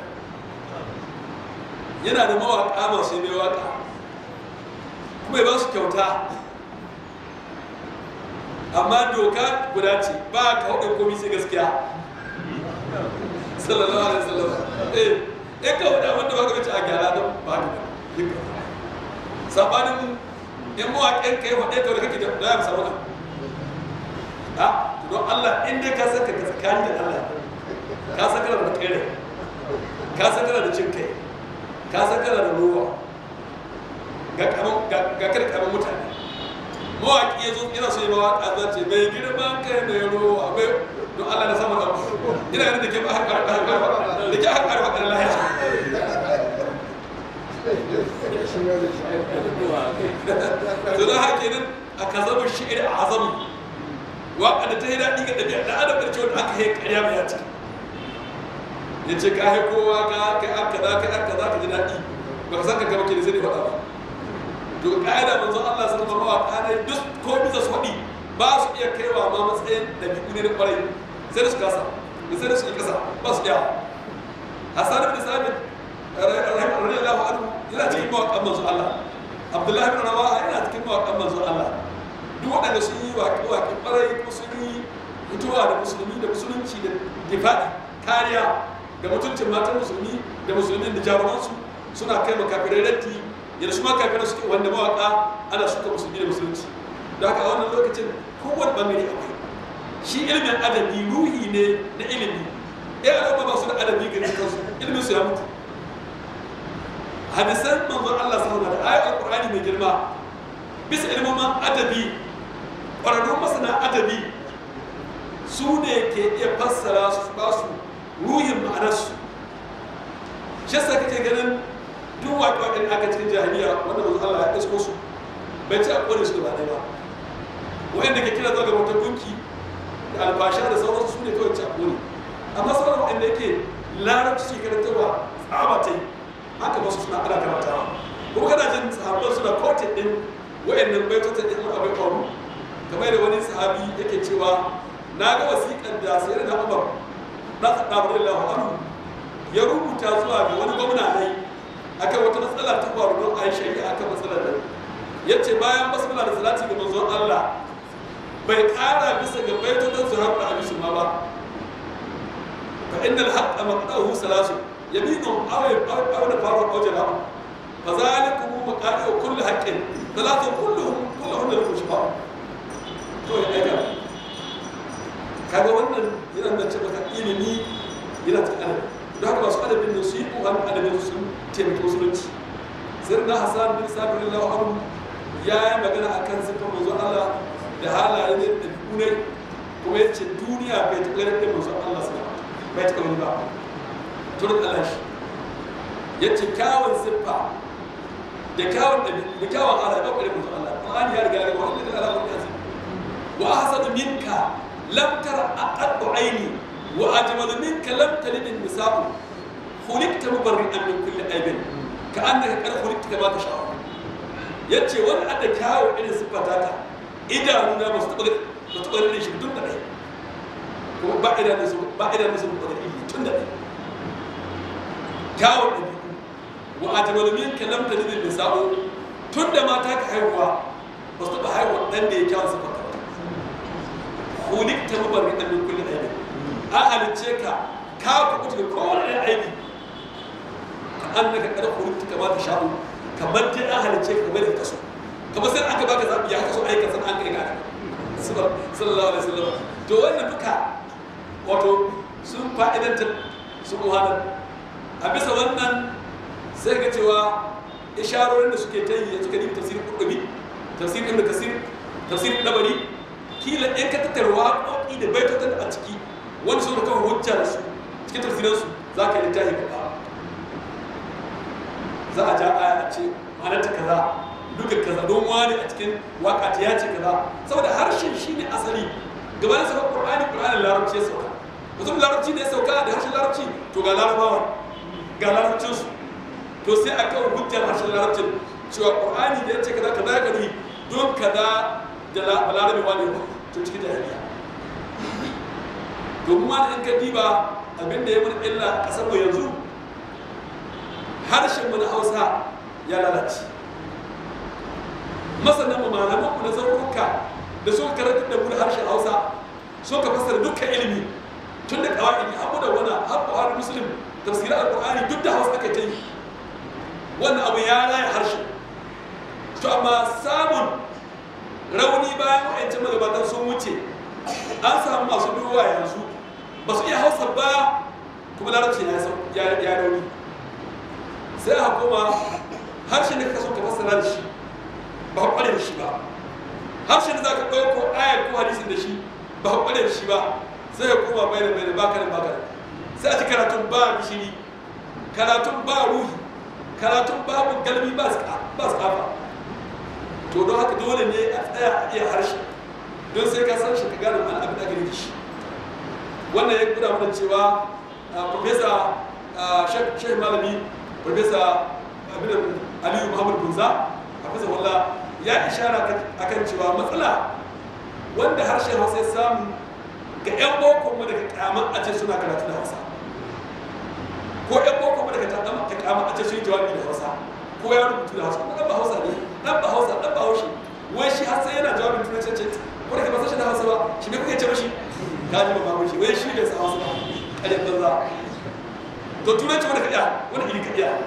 yana da mawaƙa masu mai waƙa kuma ya ba su kyauta amma doka guda ce ba ka hudu komi sai gaskiya sallallahu alaihi wasallam eh eh ka hudu wanda ba ka bace a gyara don ba ka da sabanin in mawaƙin kai hudu ta wanda kake da ya samu na ha don Allah in dai ka saka ka tsakanin da Allah ka saka da kare ka saka da cin kai ka saka da ruwa ga kaman ga kar kaman mutane mawaki ya zo ina so yi mawaka za ce mai girman kai mai ruwa mai don Allah na sama da ina yana da ke ba haka da ke haka da haka da lahiya to don haka nan a kazabar shi'ir a azami waka da ta yi daɗi ga ɗabi'a da adam da cewa aka yi ƙarya mai yaci ya ce ka yi kowa ka kai aka za ka aka za ka ji daɗi ba ka san ka gaba ke da sai ne faɗa ba to ƙa'ida manzon Allah sun zama mawaƙa ne duk ko bisa su faɗi ba su iya kaiwa ma matsayin ɗabi'u ne na ƙwarai sai da su kasa da sai da su yi kasa ba su iya Hassan ibn Sabit radiyallahu anhu yana cikin mawaƙan manzon Allah Abdullahi ibn Rawaha yana cikin mawaƙan manzon Allah duk waɗanda sun yi waƙe-waƙe ƙwarai ko sun yi mutuwa da musulmi da musulunci da difaɗi kariya ga mutuncin matan musulmi da musulmin da jarumansu suna kai makafirai ratti yadda su makafirai suke wanda mawaƙa ana suka musulmi da musulunci da haka a wannan lokacin kowane bangare akwai shi ilimin adabi ruhi ne na ilimi ya al'umma ba su da adabi ga kansu ilimin su ya mutu hadisan manzon Allah sallallahu alaihi wasallam da ayatul qur'ani mai girma bisa ilimin adabi ƙwararrun masana adabi su ne ke iya fassara su ba su ruhin ma'anarsu shi yasa kake ganin duk waƙe-waƙen aka cikin jahiliya wanda manzo Allah ya isko su bai ci a ƙone su gaba ɗaya ba wa'anda ke kira zuwa ga wata gunki da albasha da sauransu su ne kawai ci a ƙone amma sauran wa'anda yake larabci ke karantarwa tsaba ta yi haka ba su suna ana karantawa kuma kana jin sahabban suna kotin ɗin wa'annan baitotan ɗin abai ƙwaru kamar da wani sahabi yake cewa na ga wasiƙar da sayar da umar na tsaɗa radiyallahu anhu ya rubuta zuwa ga wani gwamna ne akan wata matsala ta faru don a yi shari'a akan matsalar nan ya ce bayan basmala da salati ga manzon Allah bai ƙara bisa ga baitotan zuhar da abisu ma ba fa inna al-haqqa maqdahu salasu yaminu aw aw da faru aw jala fa zalikum maqadu kulli haqqin salatu kulluhum kulluhum lahu shifa to ya aika kaga wannan yana da ce maka ilimi yana ta adabi don haka masu adabin da su yi ƙoƙarin adabin sun taimaki musulunci sai na hasan bin sabir lallahu anhu ya yi magana a kan siffar manzo Allah da halaye ne da ne kuma ya ce duniya bai taɓa ganin ɗin manzo Allah su bai taɓa gani ba turin Allah shi ya ce kyawun siffa da kyawun ɗabi'u da kyawun halaye ba ƙwarin manzo Allah Qur'ani ya riga ya riga wani da alamun ya وأحسن منك لم تر أقد عيني وأجمل منك لم تلد النساء خلقت مبرئا من كل عيب كأنك قد خلقت كما تشاء yace wani adda kyawun irin siffata ta idanuna ba su taɓa ba su taɓa irin shi tun da ɗaya kuma ba idan su ba idan su ba da ilimi tun da ɗaya kyawun ɗabi'u wa ajmalu minka lam talid nisa'u tun da mata ka haihuwa ba su taɓa haihuwa ɗan da ya kyawun siffata hulikta mubarri'an min kulli aibi an halicce ka ka kuɓuta da kowane ɗan aibi ka annaka kada hulikta kama ta sha'u kamar dai an halicce ka kamar da ka so kamar sai aka baka zaɓi ya ka so aika san an kai ga sallallahu alaihi wasallam to wannan duka wato sun fa'idanta su muhammad a bisa wannan sai ga cewa isharorin da suke ta yi suka nemi tafsirin kurdubi tafsirin ibn kasir tafsirin dabari kila in ka tattara waƙoƙi da baitotan a ciki wani sun kawo hujja da su cikin tafsiransu za ka yi littafi ba za a ja aya a ce ma'anarta kaza duka kaza don wani a cikin waka ta ya ce kaza saboda harshen shi ne asali gabanin sauka qur'ani qur'anin larabci ya sauka mutum larabci ne ya sauka da harshen larabci to ga larabawa ga larabcinsu to sai a kawo hujjar harshen larabcin cewa qur'ani da ya ce kaza kaza ka yi don kaza da balarabe wani to cikin jahiliya domin ma in ka diba abin da ya mun illa a ƙasar mu yanzu harshen mu na hausa ya lalace masanan mu malaman mu na zaruruka da suka karanta da mu da harshen hausa suka fassara dukkan ilimi tun da kawai abu da wani har buhari muslim tafsirin alqur'ani duk da hausa aka ta yi wannan abu ya raya harshen to amma samun rauni bayan wa'ancin magabatan sun wuce an samu masu duwa yanzu ba su iya hausa ba kuma larabci ya rauni sai a koma harshen da ka so ka fassara da shi ba ka kware da shi ba harshen da za ka ɗauko ayar ko hadisin da shi ba ka kware da shi ba sai ya koma bai da bai da baka da baka da sai a ci karatun ba gishiri karatun ba ruhi karatun babu galmi ba su kafa to don haka dole ne a tsaya a iya harshe don sai ka san shi ka gane mana abin da gani da shi wannan ya guda mana cewa profesa shek malami profesa abin aliyu muhammad bunza profesa walla ya ishara akan cewa matsala wanda harshen hausa ya samu ga 'yan boko mu daga kyamar a ce suna karatu da hausa ko 'yan boko mu daga kyamar a ce sun yi jawabi da hausa ko ya rubutu da hausa dan ba hausa ne dan ba hausa dan ba haushi wai shi har sai yana jawabin turanci ce ko da ke ba san da hausa ba shi ne kuke ce mashi ka ji ba ba shi wai shi bai san hausa ba kaje banza to turanci wanda ka iya wanda iri ka iya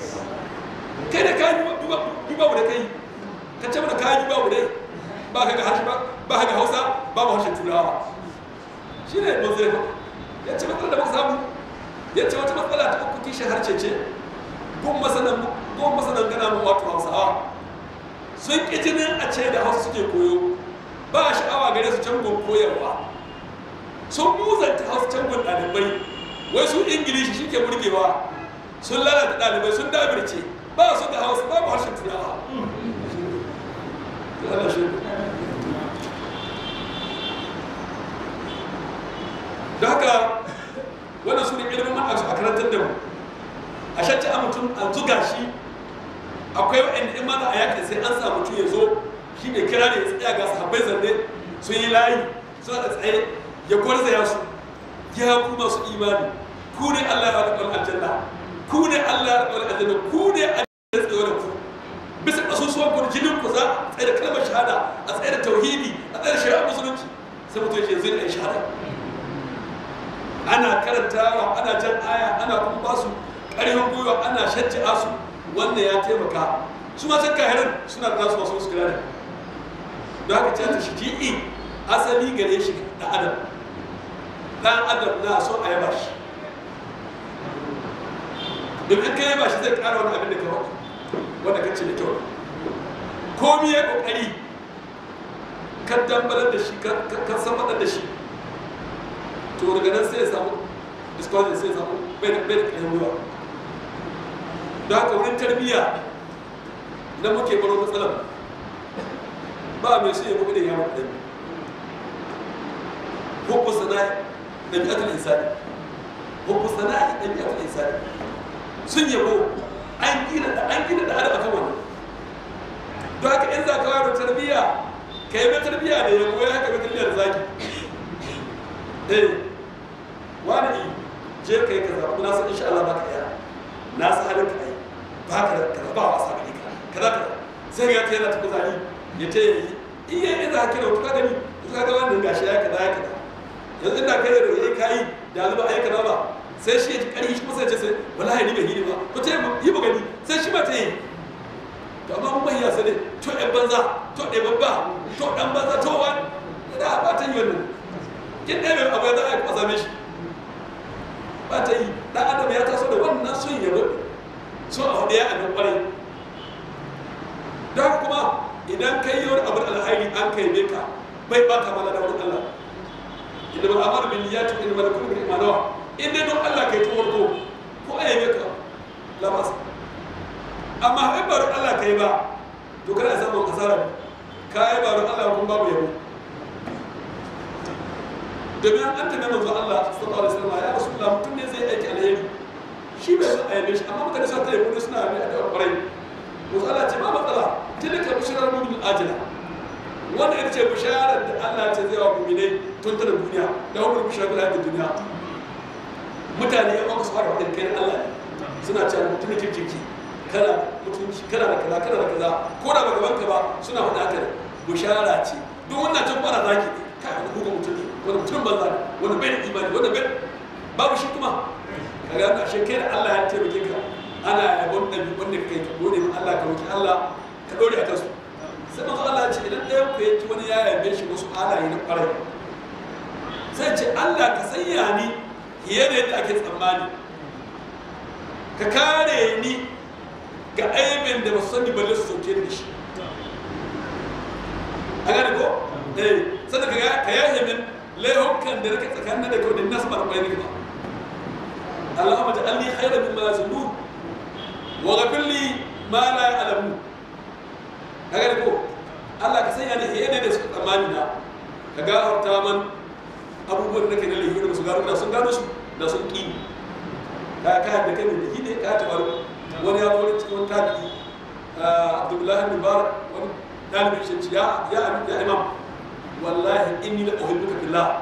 kai da kayi duba duba da kai ka ce mana kayi duba da ba ka ga harshe ba ba ka ga hausa ba ba harshen turawa shi ne ba zai ya ce matsalar da muka samu ya ce wata matsala ta uku kishin harshe ce gun masanan gun masanan gana mu wato hausawa sun ƙi jinin a ce da hausa suke koyo ba sha'awa gare su can gun koyarwa sun muzanta hausa can gun ɗalibai wai su ingilishi shi ke burgewa sun lalata ɗalibai sun dabirce ba su da hausa babu harshen turawa da haka wannan su ne ilimin man a karantar da mu a shacce a mutum a zuga shi akwai wa'anda in mana a yakin sai an sa mutum ya zo shi ne kira ne ya tsaya ga sahabbai zanne sun yi layi suna da tsaye ya gwarzaya su ya ku masu imani ku ne Allah ya rabu aljanna ku ne Allah ya rabu aljanna ku ne a tsaye da ku bisa kasusuwan ku jinin ku za a tsaye da kalmar shahada a tsaye da tauhidi a tsaye da shari'ar musulunci sai mutum ya ce zai da shahada ana karantawa ana jan aya ana kuma ba su ƙarfin gwiwa ana shajja'a su wannan ya taimaka su ma can kahirin suna da nasu masu musu gane da haka ce ta shiji'i asali gare shi da adam dan adam na so a yaba shi domin ka yaba shi zai ƙara wani abin da ka wata wanda ka ce da kyau komi ya ƙoƙari ka dambalar da shi ka samar da shi to daga nan sai ya samu discourse sai ya samu bai da bai da ƙarfin gwiwa don haka wurin tarbiyya na muke baro matsalar ba mai so ya muku da yawon ɗan hukun sana'i ɗabi'atul insani hukun sana'i ɗabi'atul insani sun yabo an gina da an gina da adam akan wannan don haka in za ka wayar tarbiyya ka yi mai tarbiyya da yabo ya haka mai tarbiyya da zaki eh wani je ka yi kaza kuma na san insha Allah ba ka iya na san halin ka yi ba ka da kaza ba wasa gani ka kaza kaza sai ga ta yana ta kuzari ya ta yi iya yi za ka kira ka gani ka ga wannan gashi ya kaza ya kaza yanzu inda kai da yayi kai da zuba ai kaza ba sai shi ya kari shi kusa ya ce sai wallahi ni bai yi ba ko ta yi ba gani sai shi ba ta yi to amma mun bayyana sai to ɗan banza to ɗan babba to ɗan banza to wani da ba ta yi wannan kin ɗaya abu ya za a yi same shi ba ta yi ɗan adam ya taso da wannan son yabo so a hudu ya abin kwarai don kuma idan kai yi wani abin alhairi an kai ne ka bai baka mana da wurin Allah inda mal amaru bin niyyati inda mal kullu bil imanawa in dai don Allah kai tun farko ko a yabe ka labas amma in ba don Allah kai ba to kana samun kasara ka yi ba don Allah kun babu yabo domin an tabi manzo Allah sallallahu alaihi wasallam ya rasulullah mutum ne zai aiki alheri shi bai san ayyabe shi amma mutane sun tare kuma suna mai addu'a kwarai manzo Allah ce ba matsala tilka bisharar mu'min ajila wanda ita ce bisharar da Allah ce zai wa mu'minai tun tana duniya da wani bisharar da ta duniya mutane ya maka su fara wadin kai Allah suna cewa mutum ne kirkiki kana mutunci kana da kaza kana da kaza ko da baka banka ba suna faɗa haka bishara ce duk wannan can kwana zaki ne kai wani gugun mutum ne wani mutum banza ne wani bai da imani wani bai babu shi kuma ka ga ashe kai da Allah ya taimake ka ana yabon ɗabi wanda kai ka gode min Allah ka roki Allah ka dore a kansu sai manzo Allah ya ce idan ɗayan ku ya ci wani ya yabe shi wasu halaye na ƙwarai sai ce Allah ka sanya ni fiye da yadda ake tsammani ka kare ni ga aibin da ba su sani balle su sauke da shi a gane ko eh sannan ka yahe min laihukan da nake tsakanin da kyau da nasu mara kwai ba Allahumma ja'alni khayran mimma yazunun wa ghfir li ma la ya'lamun ka gane ko Allah ka sanya ni hiyane da suka tsammani na ka gafarta man abubuwan da nake na laifi da su gano da sun gano su da sun ƙi ka ka da kai da shi ne ka ta wani wani ya zo wani cikin wani tabi'i Abdullahi bin Bar wani dalibin shi ya ya ya imam wallahi inni la uhibbuka fillah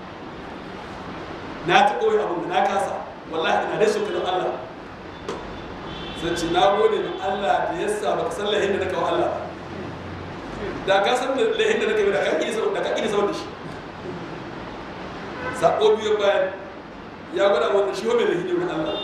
na ta koyi abin da na kasa wallahi ina da so kana Allah sai ce na gode ma Allah da yasa baka san lahin da naka wa Allah da ka san lahin da naka da ka kini saboda da ka kini saboda shi sako biyu bayan ya gwada wannan shi wa mai lahin da Allah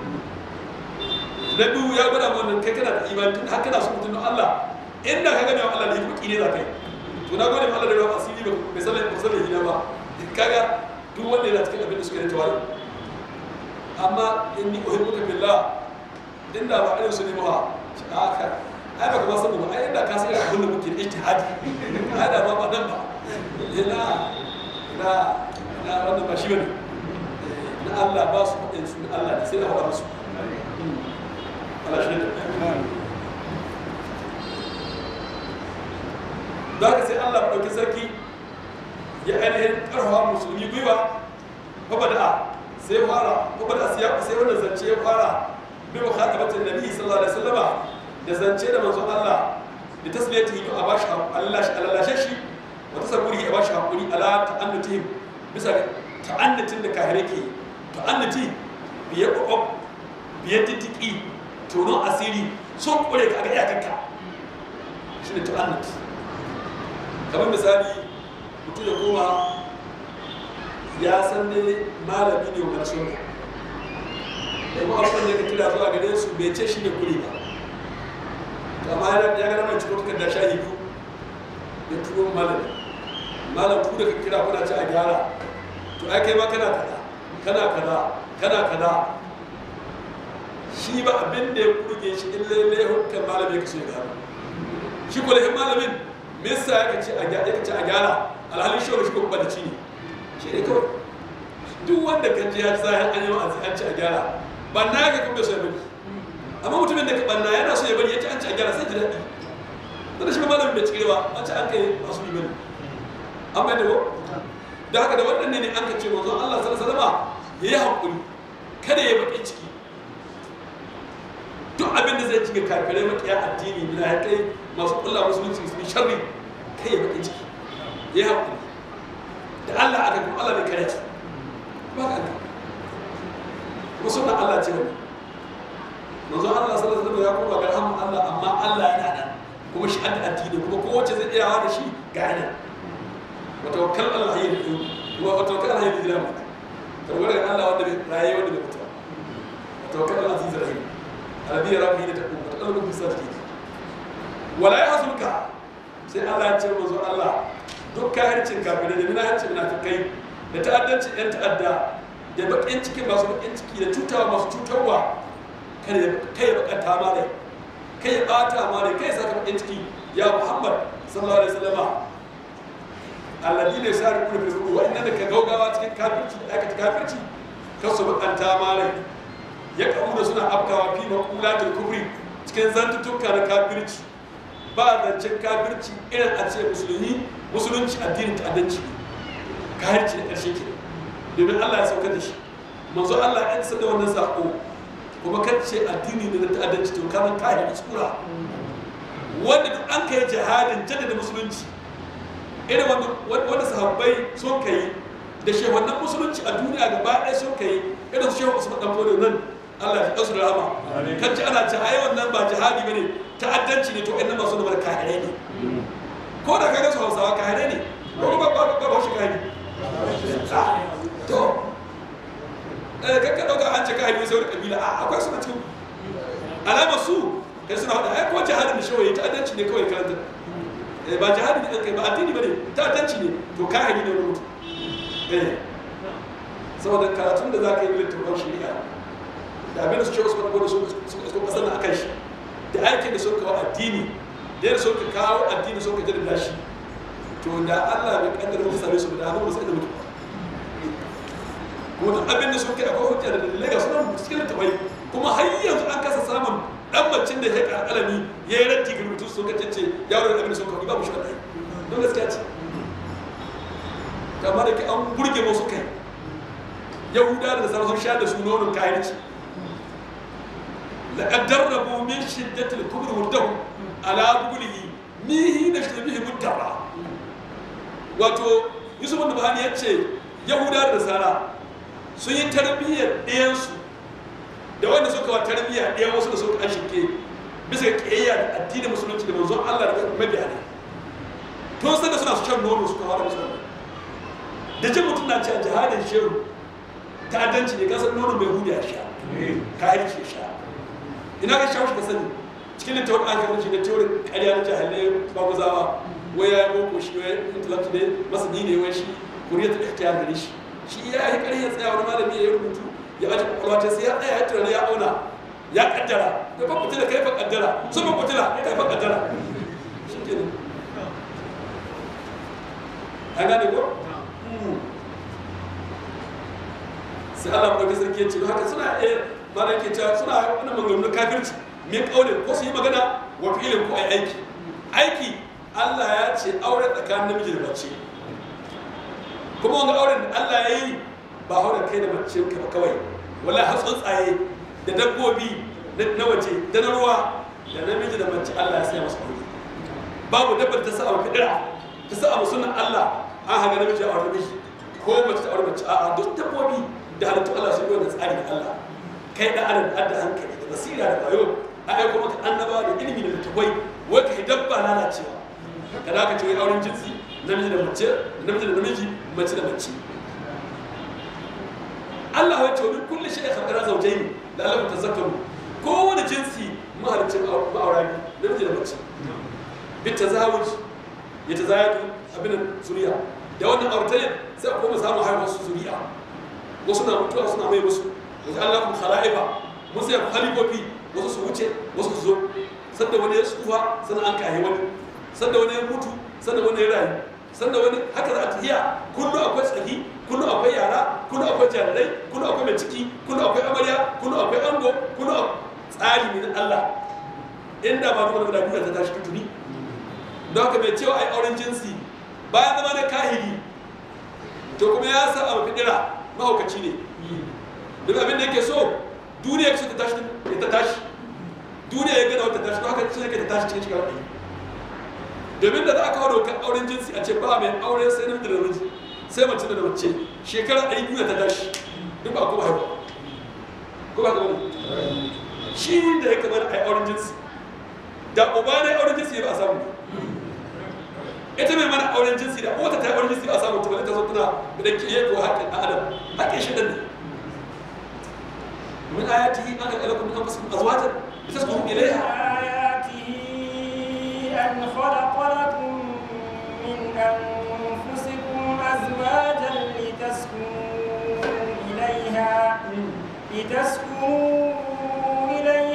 na biyu ya gwada wannan kai kana da imani tun haka na so mutum Allah inda ka gane wa Allah da hikima kine za ka yi to na gode Allah da ruwa asiri ba bai san ba san hina ba kaga duk wanda yana cikin abin da suka yi tawari amma inni uhibbuka billah din da ba irin su ne ba haka ai ba kuma san ba ai inda ka san abin da muke ijtihadi ai da ba ba nan ba ina ina ina wannan ba shi bane na Allah ba su faɗin su Allah ne sai da faɗa musu Allah shi ne za ka sai Allah ɗauki sarki ya ainihin ƙarfafa musulmi gwiwa babada sai fara babada sai sai wannan zance ya fara bi wa khatabatin nabi sallallahu alaihi wasallama da zance da manzon Allah da tasliyatihi a bashi Allah shi Allah shi wa tasabburi a bashi hakuri ala ta'annutihim bisa ta'annutin da kahire ke ta'annuti biye kokob biye titiki tono asiri son kure ka ga iyakanka shine ta'annuti kamar misali mutum ya koma ya san ne malami ne wa sunna da kuma abin da ka kira zuwa gare su bai ce shi ne kuri ba to amma ya gana mai cikin tukar da shahidu ya turo malami malam ku da ka kira kuna ci a gyara to ai kai ma kana kaza kana kaza kana kaza shi ba abin da ya kurge shi in lalle hukkan malami ya kaso ya gano shi ko lahin malamin me yasa ya ce a gyara ya ce a gyara alhalin shi shi ko ba da ci ne shi ne kawai duk wanda kan ji ya sa an yi wa'azi an ci a gyara ba na ga kuma so ya bari amma mutumin da ka banna yana so ya bari ya ci an ci a gyara sai ji daɗi dan shi malamin bai cike ba an ci an kai masu yi bane an bai da ko da haka da waɗannan ne an ka ce manzon Allah sallallahu alaihi wasallam yayi hakuri kada ya baki ciki duk abin da zai cika kafirai makiya addini bila ya kai masu kulla musulunci su sharri kai ya baki ciki ya haƙuri da Allah aka kuma Allah bai kare su ba ka ga kuma sunan Allah ce wani manzo Allah sallallahu alaihi wasallam ya koma ga rahman Allah amma Allah yana nan kuma shi adda addini kuma kowace zai iyawa da shi ga yana wa tawakkal Allah hayyin kuma wa tawakkal Allah hayyin dilam tawakkal Allah wanda bai raye wanda bai mutuwa wa tawakkal Allah aziz rahim arabi ya rabbi da ta kuma ta kalmar bisa take wala yahzunka sai Allah ya ce manzo Allah duk kahircin kafirai da minahancin munafikai da ta'addancin yan ta'adda da bakin cikin masu bakin ciki da cutawa masu cutarwa kai ya bakanta ma rai kai ya bata ma rai kai ya saka bakin ciki ya muhammad sallallahu alaihi wasallama alladhi ne sari kullu fil kufri wa inna ka gaugawa cikin kafirci da aikata kafirci kan su bakanta ma rai ya kamu da suna afkawa fi maqulatul kufri cikin zantuttuka na kafirci ba zancen kafirci irin a ce musulmi musulunci addinin ta'addanci ne kafirci da ƙarshe ke domin Allah ya saukar da shi manzo Allah ya isa da wannan sako kuma kan ce addini ne na ta'addanci to kamar kahiri tsura wanda duk an kai jihadin jaddada musulunci irin wanda sahabbai sun kai da shehunan musulunci a duniya gaba ɗaya sun kai irin su shehu usman dan fodo nan Allah ya kasu da rahama kan ci ana ci ai wannan ba jihadi bane ta'addanci ne to ɗan masu da mara kahirai ne ko da kaga su Hausawa kahirai ne ko ba ba ba ba shi kahiri to eh kakka dauka an ce kahiri sai wani kabila a akwai su na cikin alama su kai suna hada ai ko jihadin da shewaye ta'addanci ne kawai karanta ba jihadi ne kai ba addini bane ta'addanci ne to kahiri ne mutum eh saboda karatun da zaka yi littafin shari'a da abin da su ce wasu wani gwada su kasar na akan shi da aikin da sun kawo addini da yadda sun ka kawo addini sun ka jaddada shi to da Allah bai kaddara muka same su da hannun musu inda muke kuma duk abin da sun kai akwai hujja da dalilai ga sunan cikin littafai kuma har yanzu an kasa samun dan macin da ya ka alami ya yi ranti ga rubutu sun ka cece yaro da abin da sun kawo babu shi kadai don gaskiya ce kamar da ke an burge musu kai yahuda da nasara sun sha da su nonon kayanci لقد دربوا من شدة الكبر والدهم على بقوله ميه نشر به مدرا wato yusuf da bahani ya ce yahuda da nasara sun yi tarbiyyar ɗayansu da wanda suka wa tarbiyya ɗayan wasu da suka an shirke bisa ga ƙiyayya da addinin musulunci da manzon Allah da mabiya ne tun san da suna su shan nono suka fara musu da jin mutum na cewa jihadin shehu ta'addanci ne kasar nono mai hudu ya sha kayan ce sha ina ka shawo ka sani cikin littafin an kan shi da teorin ƙarya na jahilai babuzawa wai ya yi boko shi wai intellectual ne masani ne wai shi kuriya ta ikhtiyar gare shi shi ya yi ƙarya tsaya wani malami ya yi rubutu ya aji kwakwalwa ta sai ya tsaya ya tunani ya auna ya kaddara da ba kutila kai fa kaddara sun ba kutila kai fa kaddara shi ke an gane ko sai Allah mu dauki sarki ya ce haka suna eh mana yake cewa suna wani maganganun kafirci min kaulin ko su yi magana wa fi'ilin ko ai aiki aiki Allah ya ce aure tsakanin namiji da mace kuma wanga auren da Allah ya yi ba auren kai da mace ka ba kawai wala har tsuntsaye da dabbobi na waje da na ruwa da namiji da mace Allah ya saya masu aure babu dabbar ta sa a fidira ta sa a sunan Allah an haga namiji a aure namiji ko mace ta aure mace a'a duk dabbobi da halittu Allah su yi wannan tsari da Allah kai da adam da hankali da basira da bayo a aiko maka annaba da ilimi da littafai wai ka dabba lalacewa ka da ka ce wai auren jinsi namiji da mace namiji da namiji mace da mace Allah ya ce wani kulli shi ya kankara zaujaini da Allah ta zakaru kowane jinsi mahalicin ma'aura biyu namiji da mace bi tazawuj ya tazayatu abin zuriya da wannan auratayin sai a koma samun haihuwar su zuriya wasu na mutuwa suna mai musu wajen Allah kuma khala'ifa musu ya halifofi wasu su wuce wasu su zo sanda wani ya tsufa sannan an kayi wani sanda wani ya mutu sanda wani ya rayu sanda wani haka za a tafiya kullu akwai tsaki kullu akwai yara kullu akwai jarirai kullu akwai mai ciki kullu akwai amarya kullu akwai ango kullu tsari ne na Allah inda ba duk wani guda ta tashi tutuni don haka mai cewa ai auren jinsi bayan zama na kahiri to kuma ya sa abu fidira mahaukaci ne duk abin da yake so duniya so ta tashi ta tashi duniya ya gana wata tashi to haka sai yake ta tashi cikin shiga wani domin da za a kawo dokar auren jinsi a ce ba mai aure sai namiji da namiji sai mace da mace shekara ɗari biyu ta tashi duk ba kuma haihuwa ko ba kuma shi da ya kamar a yi auren jinsi da uba ne auren jinsi ba a samu ita mai mana auren jinsi da wata ta auren jinsi ba a samu ta ta zo tana da ke yi ko haƙƙin adam haƙƙin shi ne من آياته أن خلق لكم من أنفسكم أزواجا لتسكنوا إليها آياته أن خلق لكم من أنفسكم أزواجا لتسكنوا إليها لتسكنوا إليها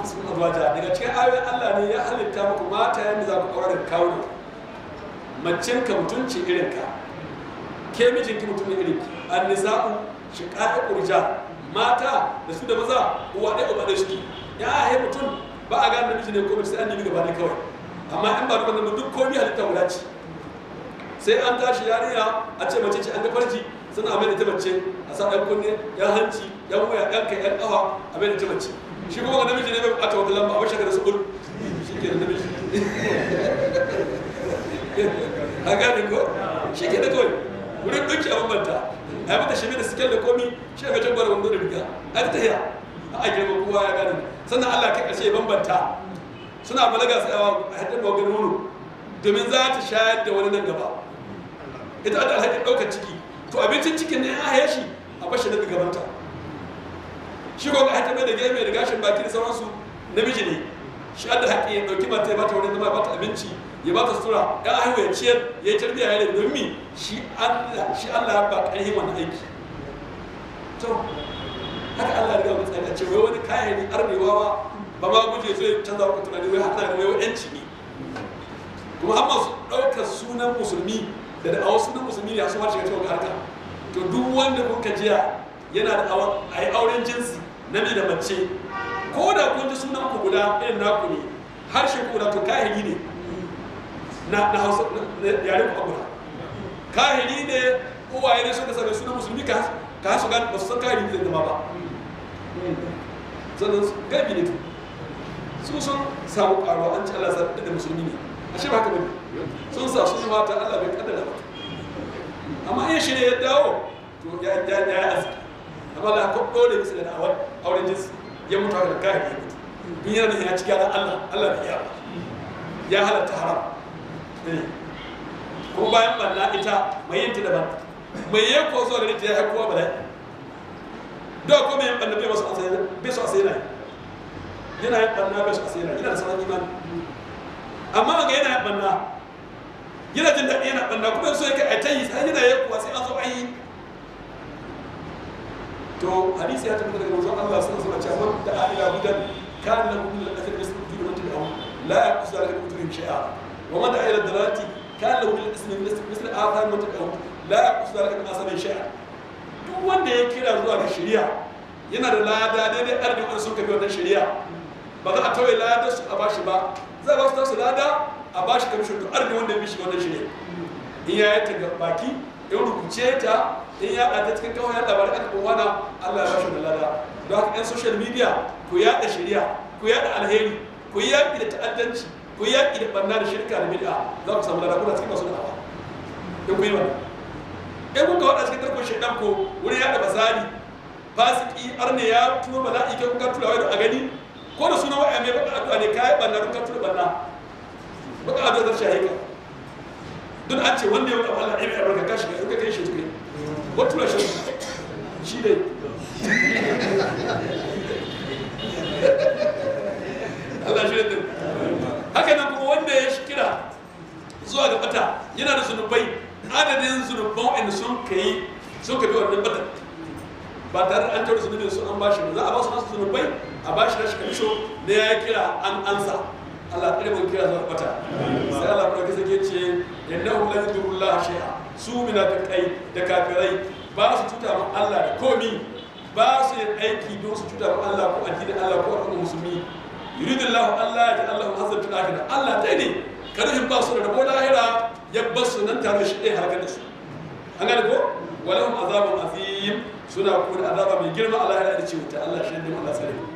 anfusikum azwaja daga cikin ayoyin Allah ne ya halitta muku mata yanda za ku aure da kawo macen ka mutunci irin ka ke mijinki mutum ne irin ki annisa'u shiqa'iqu rijal mata da su da maza uwa ɗaya uba ɗaya suke ya ahe mutum ba a gane namiji ne ko mace sai an nemi gaba ne kawai amma in ba duk wannan duk komai halitta guda ce sai an tashi yarinya a ce mace ce an ga farji suna mai da ta mace a sa ɗan kunne ɗan hanci ɗan wuya ɗan kai ɗan ƙafa a mai da ta mace shi kuma ga namiji ne bai buƙata wata lamba a bashi da su ul shi ke da namiji a gane ko shi ke da kawai wurin ɗauki a bambanta a yi mata shi da sikel da komi shi ga can gwada wando da riga a ta tahiya a girma kowa ya gane sannan Allah kai ƙarshe ya bambanta suna balaga sai a haɗar da wani nono domin za ta shayar da wani nan gaba ita da alhakin ɗaukar ciki to abincin cikin ne ya haye shi a bashi na gabanta shi ko ga hatta mai da gefe da gashin baki da sauransu namiji ne shi da haƙƙi ya ɗauki mata ya bata wurin zama ya bata abinci ya bata sutura ya haihu ya ciyar ya yi tarbiyya ya da domin shi Allah shi Allah ya ba ƙarfi wannan aiki to haka Allah ya ga mu tsari a ce wai wani kayan arnewa ba ba ma guje zai canza ku tunani wai hana ne wai yanci ne kuma har masu ɗaukar sunan musulmi da da'awar sunan musulmi ne a suma shiga cikin harka to duk wanda kun jiya yana da a yi auren jinsi namiji da mace ko da kun ji sunan ku guda irin naku ne harshe ku guda to kahiri ne na na hausa yare ku guda kahiri ne uwaye ne suka sami sunan musulmi ka ka su gani ba su san kahiri zai zama ba sannan gabi ne su sun samu karuwa an ci Allah sa da musulmi ne ashe ba haka bane sun sa sun mata Allah bai kaddara ba amma in shi ne ya dawo to ya ya ya arziki amma da ko dole bisa da awar auren jinsi ya mutu haka da kai ya mutu dun yana da ya ci gyara Allah Allah bai ya ya halatta haram ko bayan banna ita mai yin ta daban mai yi ko zuwa da ita ya haikuwa ba dai da ko mai yin banna bai wasu asai bai su asai na yana yin banna bai su asai na yana da sanan imani amma ga yana yin banna yana jin daɗi yana banna kuma so yake a ta yi sai yana yi kuwa sai an zo an yi to hadisi ya tabbata daga manzon Allah sallallahu alaihi wasallam cewa da ila hudan kana lahu min al-athar yasbu fi man tabi'ahu la yaqsu ala kutubihim shay'a wa man da'a ila dalati kana lahu min al-ismi misl athar man tabi'ahu la yaqsu ala min asabi shay'a duk wanda ya kira zuwa ga shari'a yana da lada daidai arzikin wanda suka bi wannan shari'a ba za a tawaye lada su a bashi ba za a ba su tasu lada a bashi kamishin duk arzikin wanda ya bi shi wannan shari'a in ya yi ta ga baki in rubuce ta in ya ta cikin kawai ya labarai aka kuma wana Allah ya bashi da lada don haka yan social media ku yaɗa shari'a ku yaɗa alheri ku yi yaƙi da ta'addanci ku yi yaƙi da ɓanna da shirka da bid'a za ku samu lada kuna cikin masu da'awa in ku yi wannan in kuka waɗa cikin tarkon shaidan ko wurin yaɗa basari fasiki arne ya tura bala'i kai kuka tura wai a gani ko da suna wa'ya mai baka addu'a ne kayan ɓanna kuka tura ɓanna baka addu'a zar shahika duk an ce wanda ya wuka Allah ɗaya mai albarka ka shiga in ka kai shi tukai wata tura shi shi dai Allah shi da haka nan kuma wanda ya shi kira zuwa ga bata yana da zunubai adadin zunuban wa'anda sun kai sun ka bi wannan bata ba tare da an tara zunubin su an bashi ba za a ba su nasu zunubai a bashi na shi kamisho da ya kira an ansa Allah ɗaya mun kira zuwa bata sai Allah kuma kisa ke ce innahu la yadurullah shay'a su munafiqai da kafirai ba su cuta ma Allah da komi ba su yin aiki don su cuta ma Allah ko addinin Allah ko al'ummar musulmi yuridullahu Allah ya Allah hazar fil akhirah Allah dai ne karhin ba su da rabo lahira ya bar su nan tare da shi ɗaya harkar da su an gane ko walahum azabun azim suna kuma azaba mai girma a lahira da ce wuta Allah shi ne Allah sare